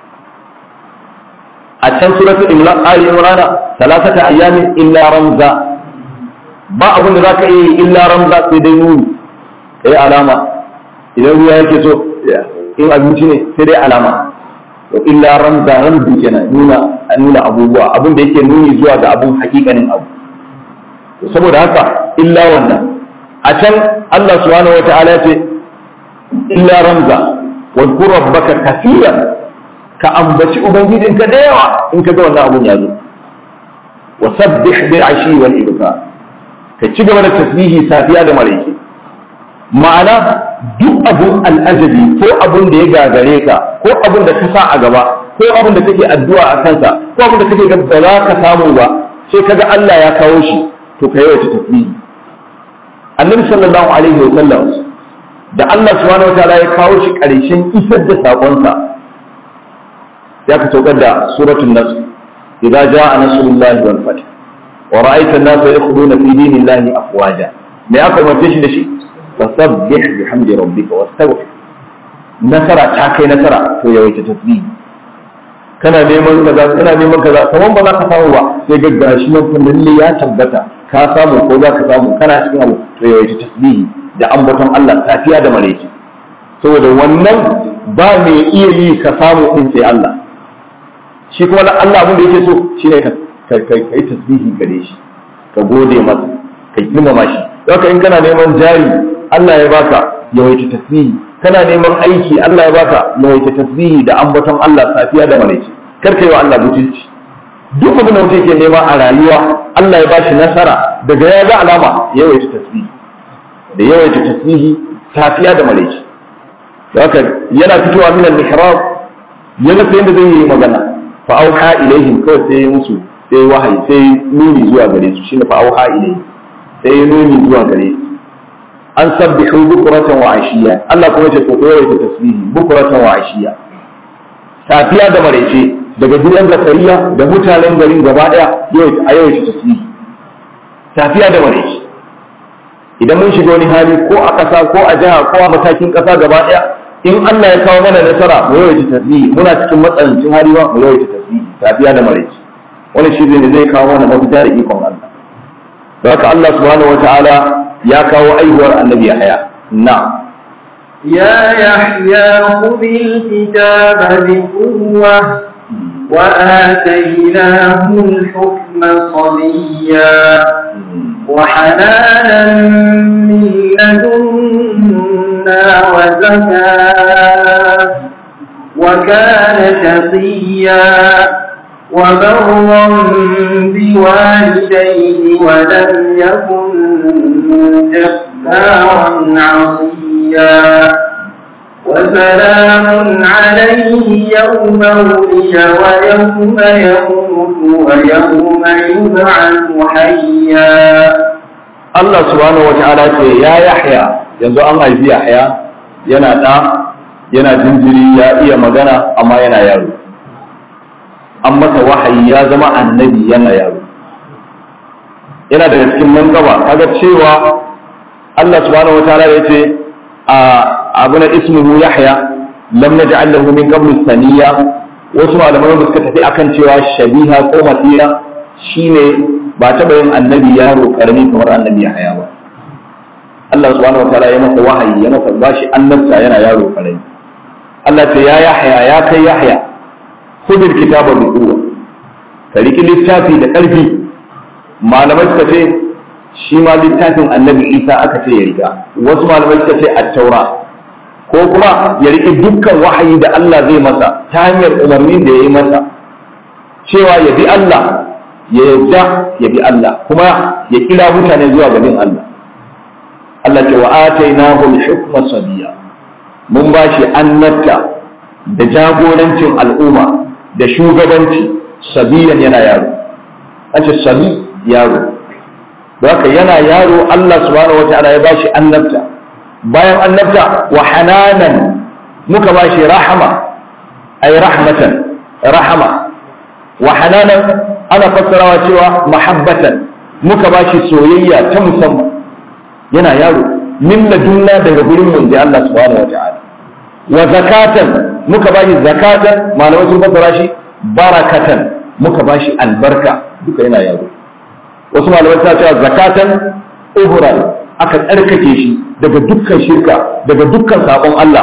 a can suratu imran ali imran salasata ayyamin illa ramza ba abin da zaka yi illa ramza sai dai nuni kai alama idan ruwa yake so in abinci ne sai dai alama to illa ramza ramzi kenan nuna nuna abubuwa abin da yake nuni zuwa ga abun hakikanin abu saboda haka illa wannan a can Allah subhanahu wataala ya ce illa ramza wa dhkur rabbaka kaseeran ka ambaci ubangijinka da yawa in ka ga wannan abun ya zo wa sabbih bil ashi wal ibkar ka ci gaba da tasbihi safiya da maraice ma'ana duk abun al'ajabi ko abun da ya gagare ka ko abun da ka sa a gaba ko abun da kake addu'a a kansa ko abun da kake ga ba za ka samu ba sai kaga Allah ya kawo shi to ka yawaita tasbihi annabi sallallahu alaihi wa sallam da Allah subhanahu wataala ya kawo shi karshen isar da sakonsa ya ka saukar da suratul nasr idza jaa nasrullahi wal fath wa ra'aita an-nasa yadkhuluna fi dinillahi afwaja me aka umarce shi da shi fasabbih bihamdi rabbika wastaghfir nasara ta kai nasara to yawaita tasbih kana neman kaza kana neman kaza kaman ba za ka samu ba sai ga gashi nan fa lalle ya tabbata ka samu ko za ka samu kana cikin abu to yawaita tasbih da ambaton Allah safiya da maraice saboda wannan ba mai iya yi ka samu in sai Allah shi kuma Allah abin da yake so shine ka kai kai tasbihi gare shi ka gode masa ka girmama shi haka in kana neman jari Allah ya baka yawaita tasbihi kana neman aiki Allah ya baka yawaita tasbihi da ambaton Allah safiya da maraice kar kai wa Allah butulci duk abin da mutum ke nema a rayuwa Allah ya bashi nasara daga ya ga alama yawaita tasbihi da yawaita tasbihi safiya da maraice haka yana fitowa min al-mihrab yana sai yadda zai yi magana fa auha ilaihim kawai sai musu sai wahayi sai nuni zuwa gare su shine fa auha ilaihim sai nuni zuwa gare su an sabbihu bukuratan wa ashiya Allah kuma ce ko yawaita tasbihi bukuratan wa ashiya safiya da maraice daga gidan zakariya da mutanen garin gaba daya yawaita a yawaita tasbihi safiya da maraice idan mun shiga wani hali ko a ƙasa ko a jiha ko a matakin ƙasa gaba daya in Allah ya kawo mana nasara mu yawaita tasbihi muna cikin matsanancin hali ba mu yawaita tasbihi safiya da maraice wani shi ne zai kawo mana mafita da ikon Allah da haka Allah subhanahu wataala ya kawo aihuwar annabi Yahya na يا يحيى خذ الكتاب بقوة وآتيناه الحكم صبيا وحنانا من لدنا وزكاة وكان شقيا وبرا بوالديه ولم يكن جبارا عصيا وسلام عليه يوم ولد ويوم يموت ويوم يبعث حيا Allah subhanahu wataala ce ya Yahya yanzu an haifi Yahya yana da yana jinjiri ya iya magana amma yana yaro an masa wahayi ya zama annabi yana yaro yana daga cikin mangaba kaga cewa Allah subhanahu wataala ya ce a abu na ismuhu yahya lam naj'al lahu min qablu saniya wasu malamai da suka tafi akan cewa shabiha ko masira shine ba taɓa yin annabi yaro karami kamar annabi yahya ba Allah subhanahu wataala ya masa wahayi ya masa bashi annabta yana yaro karami Allah ce ya yahya ya kai yahya khudil kitaba bi quwwa ka riki littafi da ƙarfi malamai suka ce shi ma littafin annabi isa aka ce ya riga wasu malamai suka ce at-taura ko kuma ya riƙe dukkan wahayi da Allah zai masa ta hanyar umarnin da ya yi masa cewa ya bi Allah ya yadda ya bi Allah kuma ya kira mutane zuwa ga bin Allah Allah ce wa atainahu al-hukma sabiya mun ba shi annabta da jagorancin al'umma da shugabanci sabiyan yana yaro an ce sabi yaro da haka yana yaro Allah subhanahu wataala ya ba shi annabta bayan annabta wa hananan muka ba shi rahama ay rahmatan rahama wa hananan ana fassarawa cewa mahabbatan muka ba shi soyayya ta musamman yana yaro min ladunna daga gurin mun da Allah subhanahu wataala wa zakatan muka ba shi zakatan malamai sun fassara shi barakatan muka ba shi albarka duka yana yaro wasu malamai suna cewa zakatan uhuran aka tsarkake shi daga dukkan shirka daga dukkan sabon Allah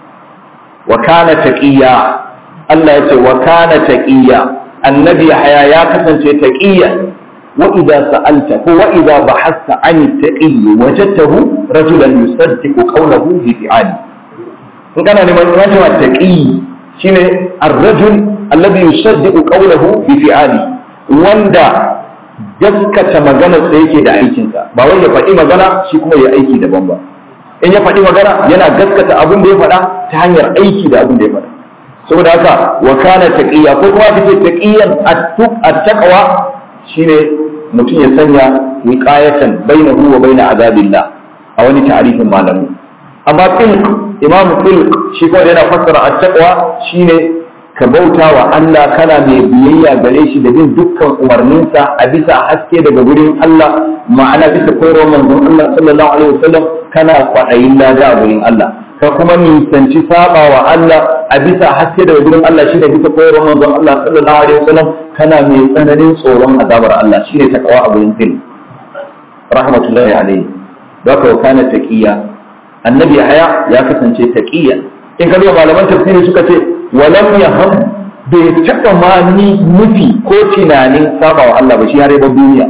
wa kana taqiya Allah ya ce wa kana taqiya annabi haya ya kasance taqiya wa idza sa'alta ko wa idza bahasta an taqi wajadtahu rajulan yusaddiqu qawlahu bi fi'ali in kana neman rajul taqi shine ar-rajul alladhi yusaddiqu qawlahu bi fi'ali wanda gaskata maganar da yake da aikinsa ba wai ya faɗi magana shi kuma ya aiki daban ba in ya faɗi magana yana gaskata abin da ya faɗa ta hanyar aiki da abin da ya faɗa saboda haka wa kana taqiya ko kuma kace taqiyan at-taqwa shine mutum ya sanya wiqayatan bainahu wa baina azabillah a wani ta'arifin malami amma tilq imamu tilq shi kuma yana fassara at-taqwa shine ka bauta wa Allah kana mai biyayya gare shi da bin dukkan umarninsa a bisa haske daga gurin Allah ma'ana bisa koyarwar manzon Allah sallallahu alaihi wasallam kana kwaɗayin lada a gurin Allah ka kuma nisanci saba wa Allah a bisa haske daga gurin Allah shi da bisa koyarwar manzon Allah sallallahu alaihi wasallam kana mai tsananin tsoron azabar Allah shi ne takawa a gurin fil rahmatullahi alaihi da ka kana taqiya annabi haya ya kasance taqiya in ka malaman tafsiri suka ce walam ya ham bai taɓa ma ni nufi ko tunanin saba wa Allah ba shi har ba duniya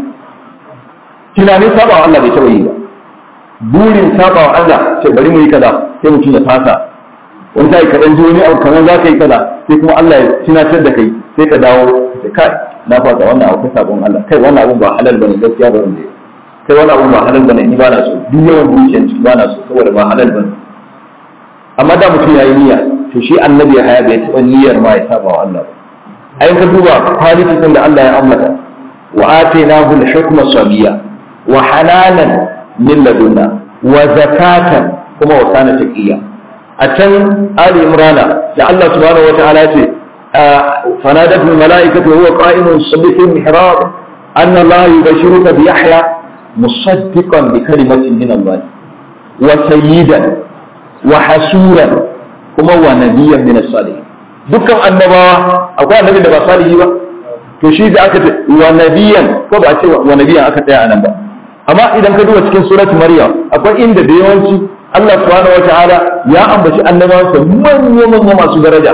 tunanin saba wa Allah bai taɓa yi ba burin saba wa Allah sai bari mu yi kaza sai mutum ya fasa wani sai ka dan ji wani abu kamar za ka yi kaza sai kuma Allah ya tunatar da kai sai ka dawo sai kai na fasa wannan abu sabon Allah kai wannan abu ba halal bane gaskiya ba wanda kai wannan abu ba halal bane ni ba na so duk yawan dukiyar ba na so saboda ba halal bane amma da mutum ya yi niyya to shi annabi ya haya bai taɓa niyyar ma ya saba wa Allah ba ai ka duba kwalitin da Allah ya ambata wa atainahu al-hukma sabiya wa hananan min ladunna wa zakatan kuma wa kana taqiya a can ali imrana da Allah subhanahu wa ta'ala ya ce فنادته الملائكة وهو قائم يصلي في المحراب أن الله يبشرك بيحيى مصدقا بكلمة من الله وسيدا وحسورا kuma wa nabiyan min as-salihin dukkan annabawa akwai annabi da ba salihi ba to shi da aka ce wa nabiyan ko ba ce wa nabiyan aka tsaya anan ba amma idan ka duba cikin surat maryam akwai inda da yawanci Allah subhanahu wataala ya ambaci annabawansa manya manya masu daraja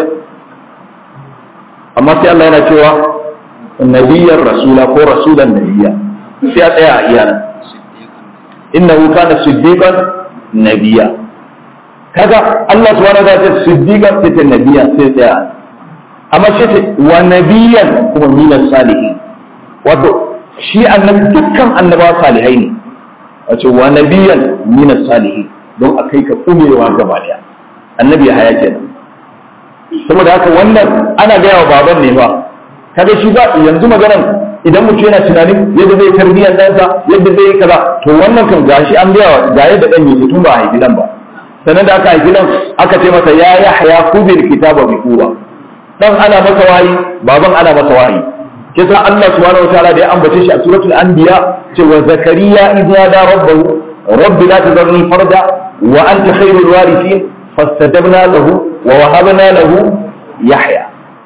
amma sai Allah yana cewa nabiyan rasula ko rasulan nabiyya sai a tsaya a iyana innahu kana siddiqan nabiyya kaga Allah subhanahu wa ta'ala siddiqan sai ta nabiya sai tsaya amma shi ce wa nabiyan kuma minas salihin wato shi annabi dukkan annabawa salihai ne wato wa nabiyan minas salihin don a kai ka kumewa gaba daya annabi ya haya kenan saboda haka wannan ana gaya wa baban ne ba kaga shi ba yanzu maganan idan mutum yana tunanin yadda zai tarbiyyar ɗansa yadda zai yi kaza to wannan kan gashi an gaya wa ga yadda ɗan yake tun ba a haifi ɗan ba sannan da aka haifi nan aka ce masa ya yahya kubil kitaba bi quwwa dan ana masa wahayi baban ana masa wahayi kisa Allah subhanahu wataala da ya ambace shi a suratul anbiya cewa zakariya idza da rabbahu rabbi la tadharni farda wa anta khairul warithin fastajabna lahu wa wahabna lahu yahya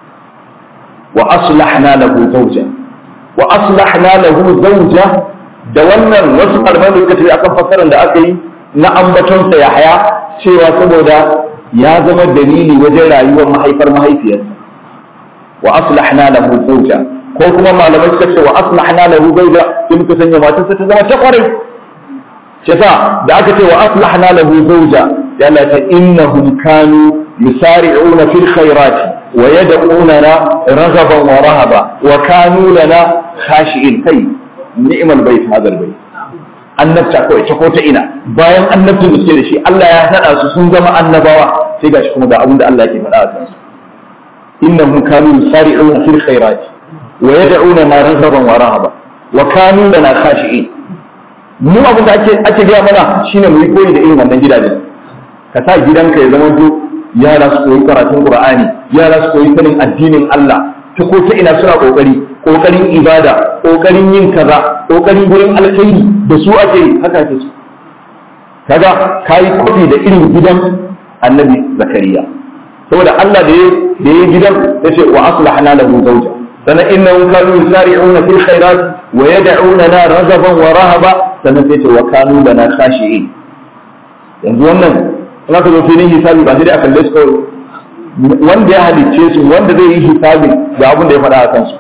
wa aslahna lahu zawja wa aslahna lahu zawja da wannan wasu kalmar da suka ce akan fassarar da aka yi na ambaton sa yahya cewa saboda ya zama dalili wajen rayuwar mahaifar mahaifiyarsa wa aslahna lahu zawja ko kuma malamai suka ce wa aslahna lahu zawja sai muka sanya matarsa ta zama ta kwarai shi yasa da aka ce wa aslahna lahu zawja ya Allah ta innahum kanu yusari'una fil khairati wa yad'unana raghaban wa rahaba wa kanu lana khashi'in kai ni'mal bait hadal bait annabta kawai ta ko ta ina bayan annabtin da suke da shi Allah ya hada su sun zama annabawa sai gashi kuma ga abin da Allah yake faɗa a kansu innahum kanu yusari'una fil khairati wa yad'una ma raghaban wa rahaba wa kanu lana khashi'in mu abin da ake ake gaya mana shine mu yi koyi da irin wannan gidajen ka sa gidanka ya zama to yara su koyi karatun qur'ani yara su koyi sanin addinin Allah ta ko ta ina suna kokari kokarin ibada kokarin yin kaza kokarin gurin alkhairi da su ake yi haka ake su kaga kai kofi da irin gidan annabi zakariya saboda Allah da ya da ya gidan yace wa aslahna lahu zawja sana innahum kanu yusari'una fil khairat wa yad'unana raghaban wa rahaba sannan sai ce wa kanu lana khashi'in yanzu wannan ina ka zo filin hisabi ba sai dai a kalle su kawai wanda ya halicce su wanda zai yi hisabi ga abin da ya faɗa a kansu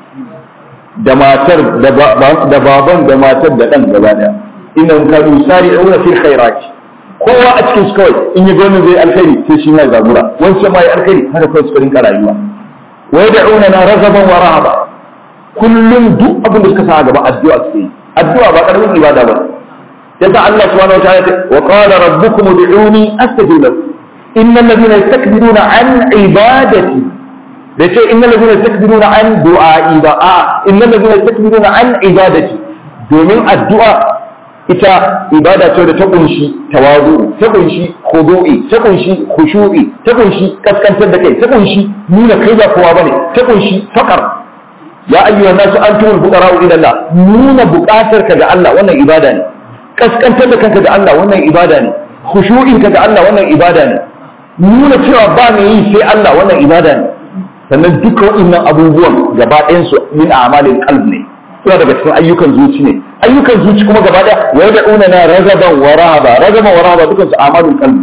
da matar da baban da matar da ɗan gaba ɗaya innahum kanu yusari'una fil khairat kowa a cikin su kawai in yi gwamnati zai alkhairi sai shi mai zabura wancan ma ya alkhairi haka kawai suka rinka rayuwa wa yad'una na ragaban wa rahaba kullum duk abin da suka sa a gaba addu'a suke yi addu'a ba karamin ibada ba yasa Allah subhanahu wataala ya ce wa qala rabbukum ud'uni astajib lakum innal ladhina yastakbiruna an ibadati da ce innal ladhina yastakbiruna an du'a'i ba a innal ladhina yastakbiruna an ibadati domin addu'a ita ibada ce da ta kunshi tawazu ta kunshi khudu'i ta kunshi khushu'i ta kunshi kaskantar da kai ta kunshi nuna kai ba kowa bane ta kunshi fakar ya ayyuha nasu antumul fuqara'u ila Allah nuna buƙatar ka ga Allah wannan ibada ne kaskantar da kanka ga Allah wannan ibada ne khushu'in ka ga Allah wannan ibada ne nuna cewa ba mai yi sai Allah wannan ibada ne sannan duka waɗannan abubuwan gaba ɗayan su min a'malil qalb ne suna daga cikin ayyukan zuci ne ayyukan zuci kuma gaba ɗaya wa yad'una na ragaban wa rahaba ragaban wa rahaba dukan su a'malul qalb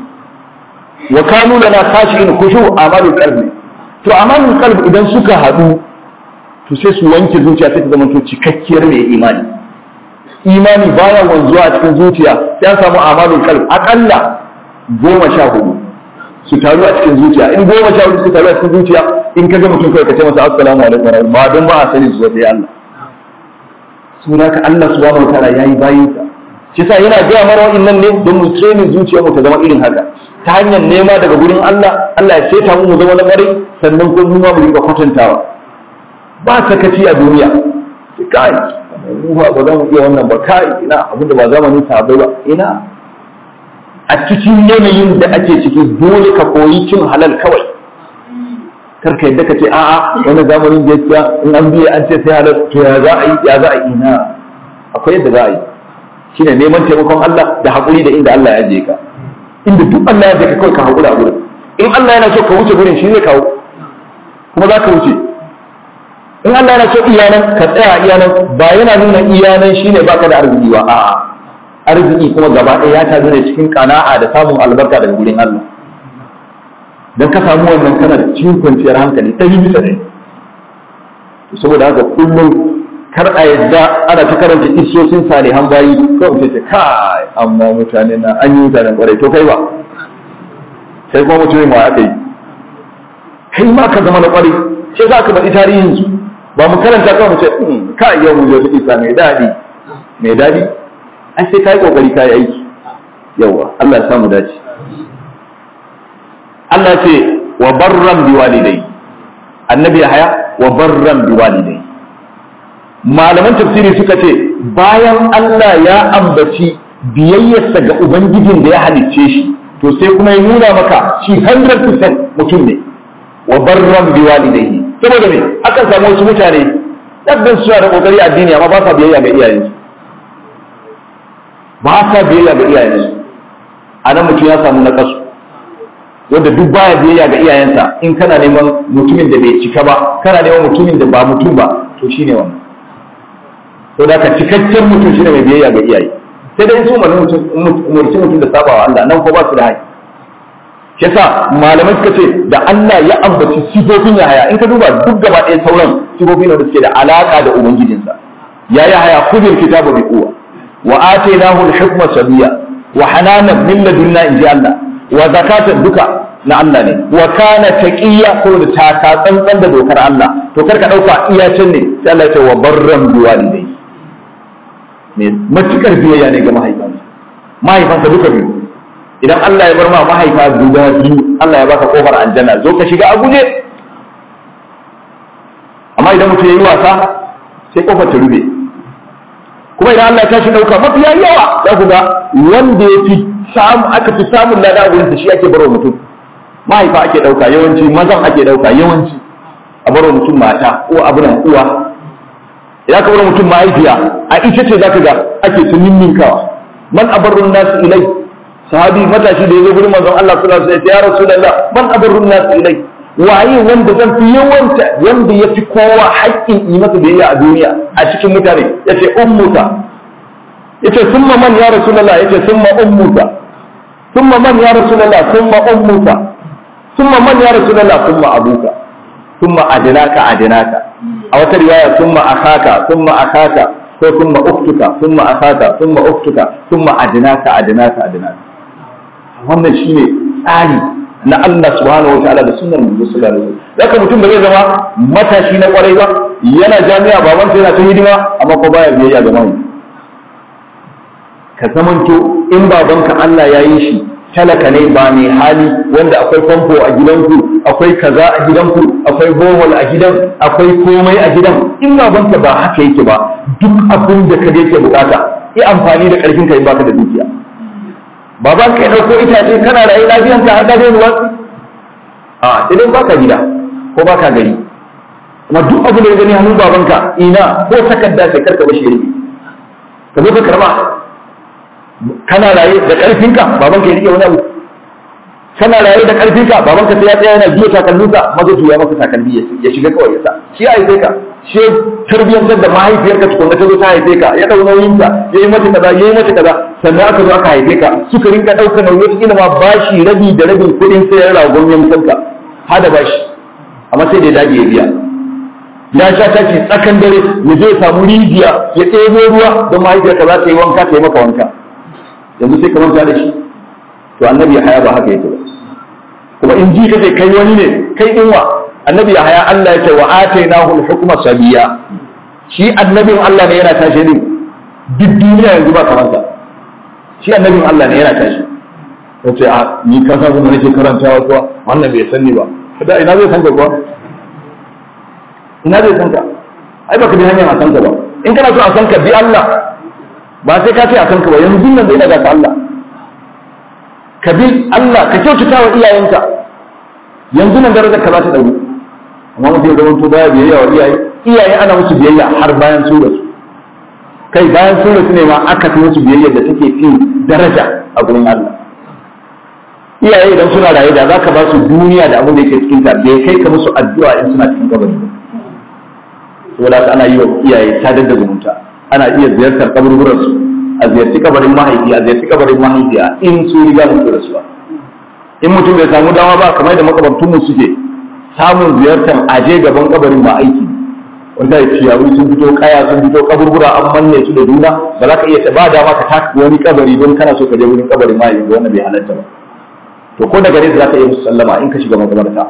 ne wa kanu lana khashi'in khushu' a'malul qalb ne to a'malul qalb idan suka haɗu to sai su wanke zuciya sai ta zama to cikakkiyar mai imani imani baya wanzuwa a cikin zuciya sai an samu amalul qalb akalla goma sha hudu su taru a cikin zuciya in goma sha hudu su taru a cikin zuciya in ka ga mutum kawai ka ce masa assalamu alaikum wa rahmatullahi ba don ba a sani su sai Allah saboda ka Allah subhanahu wa ta'ala yayi bayin sa shi sa yana ga mara wa'annan ne don mu training zuciyarmu ta zama irin haka ta hanyar nema daga gurin Allah Allah ya seta mu mu zama na ƙwarai sannan kuma mu ma mu riƙa kwatantawa ba sakaci a duniya kai mu ba ba za mu iya wannan ba kai ina abin da ba zamanin sahabbai ba ina a cikin yanayin da ake ciki dole ka koyi cin halal kawai kar ka yadda ka ce a'a wani zamanin da ya in an biye an ce sai halal to ya za a yi ya za a yi ina akwai yadda za a yi shine neman taimakon Allah da haƙuri da inda Allah ya je ka inda duk Allah ya je ka kawai ka haƙura a gurin in Allah yana so ka wuce gurin shi zai kawo kuma za ka wuce in Allah yana so iyanan ka tsaya iyanan ba yana nuna iyanan shine baka da arziki ba a'a arziki kuma gaba ɗaya ya tazo ne cikin kana'a da samun albarka daga gurin Allah dan ka samu wannan kana da cikin kwanciyar hankali ɗari bisa ɗari saboda haka kullum kar a yadda ana ta karanta isosin salihan bayi kawai sai ce kai amma mutane na an yi mutanen kwarai to kai ba sai kuma mutumin ma aka yi kai ma ka zama na kwarai sai za ka faɗi tarihin su ba mu karanta kawai mu ce ka yau mu je su isa mai daɗi mai daɗi an sai kai kokari kai aiki yawa Allah ya samu dace Allah ce wa barran bi walidai annabi haya wa barran bi walidai malaman tafsiri suka ce bayan Allah ya ambaci biyayyarsa ga ubangijin da ya halicce shi to sai kuma ya nuna maka shi 100% mutum ne wa barran bi walidayhi saboda me akan samu wasu mutane dabban suna da kokari addini amma ba sa biyayya ga iyayensu ba sa biyayya ga iyayensu anan mutum ya samu nakasu wanda duk baya biyayya ga iyayensa in kana neman mutumin da bai cika ba kana neman mutumin da ba mutum ba to shine wannan to da ka cikakken mutum shine mai biyayya ga iyaye sai dai su umarci mutum da sabawa Allah nan ko ba su da haƙi shi yasa malamai suka ce da Allah ya ambaci sifofin ya haya in ka duba duk gaba ɗaya sauran sifofin da suke da alaka da ubangijinsa ya ya haya kudin kitabu bi quwwa wa atainahu al-hukma sabiya wa hananan min ladunna inji Allah wa zakatan duka na Allah ne wa kana taqiya ko da taka tsantsan da dokar Allah to kar ka dauka iyacin ne sai Allah ya ce wa barran biwalidai ne matukar biyayya ne ga mahaifansa mahaifansa duka biyu idan Allah ya bar ma mahaifa guda biyu Allah ya baka kofar aljanna zo ka shiga a guje amma idan mutum ya yi wasa sai kofar ta rube kuma idan Allah ya tashi dauka mafiya yawa za ku ga wanda ya fi samu aka fi samun lada a gurin shi ake barwa mutum mahaifa ake dauka yawanci mazan ake dauka yawanci a barwa mutum mata ko abunan uwa idan ka bar mutum mahaifiya a ita ce zaka ga ake ta ninninkawa man abarrun nasu ilai sahabi matashi da ya zo gurin manzon Allah sallallahu alaihi wasallam ya rasulullah man abarrun nasu ilai waye wanda zan fi yawanta wanda ya fi kowa haƙƙin yi masa biyayya a duniya a cikin mutane yace ummuka yace summa man ya rasulullah yace summa ummuka summa man ya rasulullah summa ummuka summa man ya rasulullah summa abuka summa adnaka adnaka a wata riwaya summa akhaka summa akhaka ko summa uktuka summa akhaka summa uktuka summa adnaka adnaka adnaka wannan shine tsari na Allah subhanahu wataala da sunnar Muhammad sallallahu alaihi wasallam haka mutum ba zai zama matashi na kwarai ba yana jami'a baban sa yana ta hidima amma ko baya biyayya ga mai ka zamanto in babanka Allah ya yi shi talaka ne ba mai hali wanda akwai famfo a gidanku akwai kaza a gidanku akwai bohol a gidan akwai komai a gidan in babanka ba haka yake ba duk abin da ka yake bukata yi amfani da karfin ka in baka da dukiya baban ka ya dauko itace kana rayu lafiyan ka har gado ruwa a sai dai baka gida ko baka gari kuma duk abin da ya gani hannun babanka ina ko takarda sai karka bashi yake ka zo ka karba kana raye da karfinka babanka ya rike wani abu kana raye da karfinka babanka sai ya tsaya yana biyo takalminka maza ya maka takalmi ya shiga kawai ya sa shi a haife ka shi tarbiyyantar da mahaifiyarka tukunna ta zo ta haife ka ya dau nauyinka ya yi mata kaza ya yi mata kaza sannan aka zo aka haife ka suka rinka ɗauka nauyi wata kila ma bashi rabi da rabin kuɗin sayar ragon yankanka hada bashi amma sai da ya dage ya biya ya sha taki tsakan dare ya je ya samu rijiya ya ɗebo ruwa don mahaifiyarka za ta yi wanka ta yi maka wanka yanzu sai ka manta da shi to annabi ya haya ba haka yake ba kuma in ji kace kai wani ne kai dinwa annabi ya haya Allah ya ce wa atainahu al-hukma sabiya shi annabin Allah ne yana tashi din duk duniya yanzu ba kamar sa shi annabin Allah ne yana tashi yace a ni ka san kuma nake karantawa kuwa wannan bai sani ba kada ina zai san ka kuwa ina zai san ka ai baka bi hanyar a san ka ba in kana so a san ka bi Allah ba sai ka ce a san ka ba yanzu nan zai daga ka Allah ka bi Allah ka kyautata wa iyayenka yanzu nan darajar ka za ta dauri amma mutum ya zama to baya biyayya wa iyaye iyaye ana musu biyayya har bayan su rasu kai bayan su rasu ne ma aka fi musu biyayya da take fi daraja a gurin Allah iyaye idan suna raye da zaka ba su duniya da abin da yake cikin ta bai kai ka musu addu'a in suna cikin kabari saboda haka ana yi wa iyaye sadar da zumunta ana iya ziyartar kaburburan su a ziyarci kabarin mahaifi a ziyarci kabarin mahaifiya in su riga mutu rasuwa in mutum bai samu dama ba kamar da makabartun mu suke samun ziyartar aje gaban kabarin ba aiki wanda ya ciyawu sun fito kaya sun fito kaburbura an manne su da juna ba za ka iya ba dama ka taka wani kabari don kana so ka je wurin kabarin mahaifi wanda bai halatta ba to ko daga nesa za ka iya musu sallama in ka shiga makabarta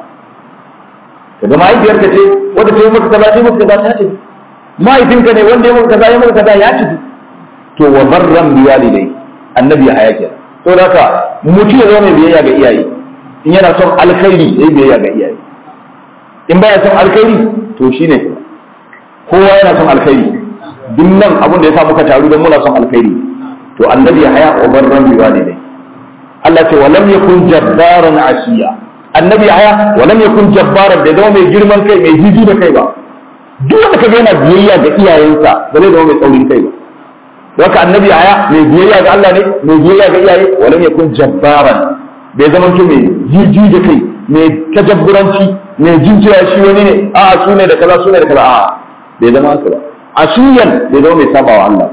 ka ga mahaifiyarka ce wanda ta yi maka kaza ta yi maka kaza ta tafi mahaifinka ne wanda ya maka kaza ya maka kaza ya tafi to wa barran bi walidai annabi ya haya to da ka mutum ya zama mai biyayya ga iyaye in yana son alkhairi yayi biyayya ga iyaye in baya son alkhairi to shine kowa yana son alkhairi duk nan abin da ya sa muka taru don muna son alkhairi to annabi ya haya wa barran bi walidai Allah ce wa lam yakun jabbaran asiya annabi aya walam yakun jabbaran bai zama mai girman kai mai jiji da kai ba duk wanda kaga yana biyayya ga iyayensa ba zai zama mai tsaurin kai ba haka annabi aya mai biyayya ga Allah ne mai biyayya ga iyaye walam yakun jabbaran bai zama to mai jiji da kai mai tajabburanci mai jinjira shi wani ne a su ne da kaza su ne da kaza a bai zama haka ba asiyan bai zama mai sabawa Allah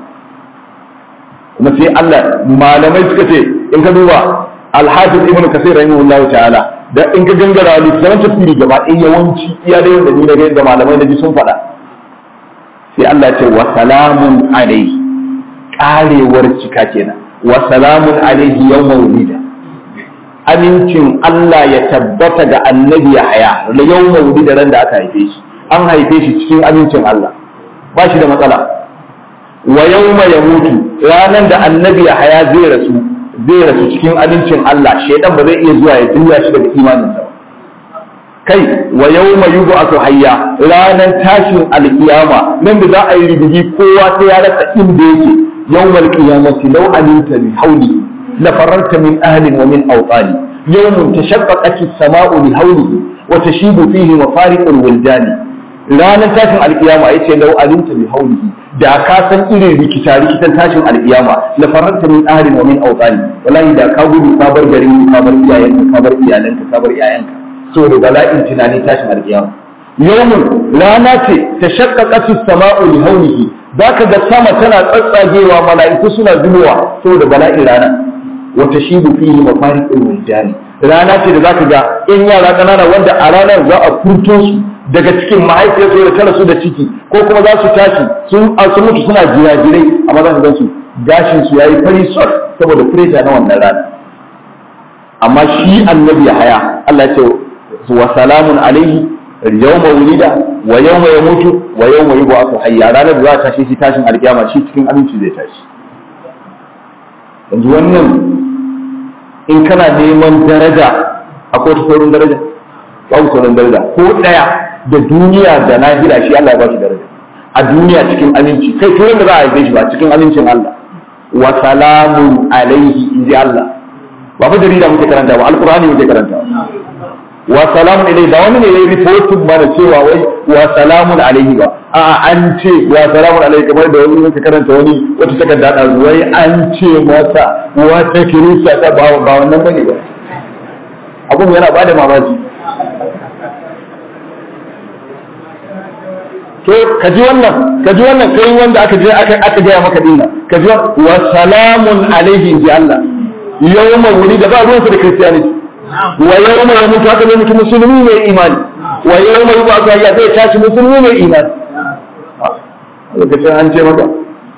kuma sai Allah malamai suka ce in ka duba Al-Hafiz Ibn Kathir rahimahullahu ta'ala da in ka gangara littafin tafsiri gaba ɗaya yawanci iya da yanda ni na ga yadda malamai na ji sun faɗa sai Allah ya ce wa salamun alaihi karewar cika kenan wa salamun alaihi yawma wulida amincin Allah ya tabbata ga annabi Yahya da yawma wulida ran da aka haife shi an haife shi cikin amincin Allah ba shi da matsala wa yawma yamutu ranan da annabi Yahya zai rasu zai rasu cikin amincin Allah shaidan ba zai iya zuwa ya juya shi daga imaninsa ba kai wa yawma yub'athu hayya ranan tashin alkiyama nan da za a yi rubuji kowa sai ya rasa inda yake yawmal qiyamati law alinta bi hawli la fararta min ahli wa min awtani yawmun tashaqqaqat as-sama'u li hawlihi wa tashibu fihi mafariqul wildani ranan tashin alkiyama yace law alinta bi hawlihi da ka san irin rikita rikitan tashin alkiyama la fararta min ahli wa min awtani wallahi da ka gudu ka bar garin ka bar iyayenka ka bar iyalanka ka bar iyayenka saboda bala'in tunani tashin alkiyama yawmun rana ce ta shaqqaqatu sama'u li hawlihi zaka ga sama tana tsatsagewa mala'iku suna zubowa saboda bala'in rana wa tashibu fihi mafariqul wuldani rana ce da zaka ga in yara kanana wanda a ranar za a furto su daga cikin mahaifiyarsu da tara su da ciki ko kuma za su tashi sun su mutu suna jirajirai amma za ka gan su gashin su yayi fari sot saboda pressure na wannan rana amma shi annabi ya haya Allah ya ce wa salamun alaihi yawma wulida wa yawma yamutu wa yawma yub'athu hayya ranar da za ta tashi shi tashin alkiyama shi cikin aminci zai tashi yanzu wannan in kana neman daraja akwai ta saurin daraja babu saurin daraja ko daya da duniya da lahira shi Allah ya ba shi daraja a duniya cikin aminci kai turan da za a haife shi ba cikin amincin Allah wa salamun alaihi inji Allah ba fa jarida muke karanta ba alqur'ani muke karanta wa salamun alaihi ba wani ne yayi reporting mana cewa wai wa salamun alaihi ba a an ce wa salamun alaihi kamar da wani muke karanta wani wata takarda da wai an ce masa wata kirista ta ba ba wannan bane ba abun yana bada mamaki to ka ji wannan ka ji wannan kai wanda aka je aka aka gaya maka dinna ka ji wa salamun alaihi ji Allah yawma wuri da ba ruwansa da kristiyaniti wa yawma ya mutu haka ne mutu musulmi mai imani wa yawma yuba ka ya zai tashi musulmi mai imani lokacin an ce maka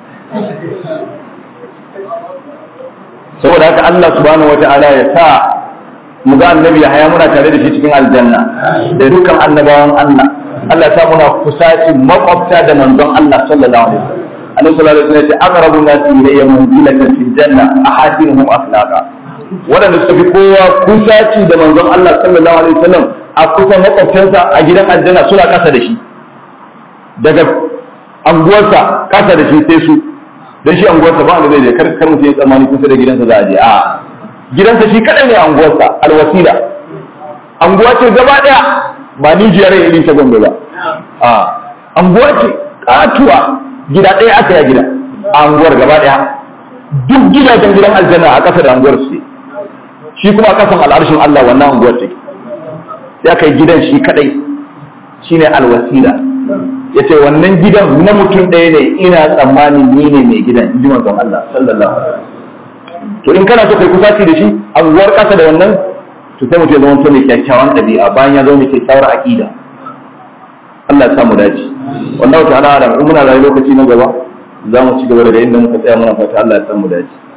saboda haka Allah subhanahu wata'ala ya sa mu ga annabi ya haya muna tare da shi cikin aljanna da dukkan annabawan Allah Allah ya sa muna kusaci makwabta da manzon Allah sallallahu alaihi wasallam annabi sallallahu alaihi wasallam ya ce aqrabu nasi ilayya manzilatan fil janna ahadinuhum akhlaqa wadanda suka fi kowa kusaci da manzon Allah sallallahu alaihi wasallam a kusa makwabtansa a gidan aljanna suna kasa da shi daga anguwarsa kasa da shi sai su dan shi anguwarsa ba wanda zai je kar kar mutum ya tsammani kusa da gidansa za a je a gidansa shi kadai ne anguwarsa alwasila anguwa ce gaba daya ba ni jiyar irin ta gombe ba a anguwa ce katuwa gida ɗaya aka ya gida a anguwar gaba ɗaya duk gidajen gidan aljanna a ƙasa da anguwar su shi kuma a ƙasan al'arshin Allah wannan anguwar take ya kai gidan shi kadai shine alwasila yace wannan gidan na mutum ɗaya ne ina tsammanin ni ne mai gidan ji manzon Allah sallallahu alaihi wasallam to in kana so kai kusaci da shi anguwar ƙasa da wannan to sai mutum ya zama mai kyakkyawan ɗabi'a bayan ya zama mai kyakkyawar aƙida Allah ya samu dace wallahu ta'ala alam in muna rayu lokaci na gaba za mu ci gaba daga inda muka tsaya muna fata Allah ya samu dace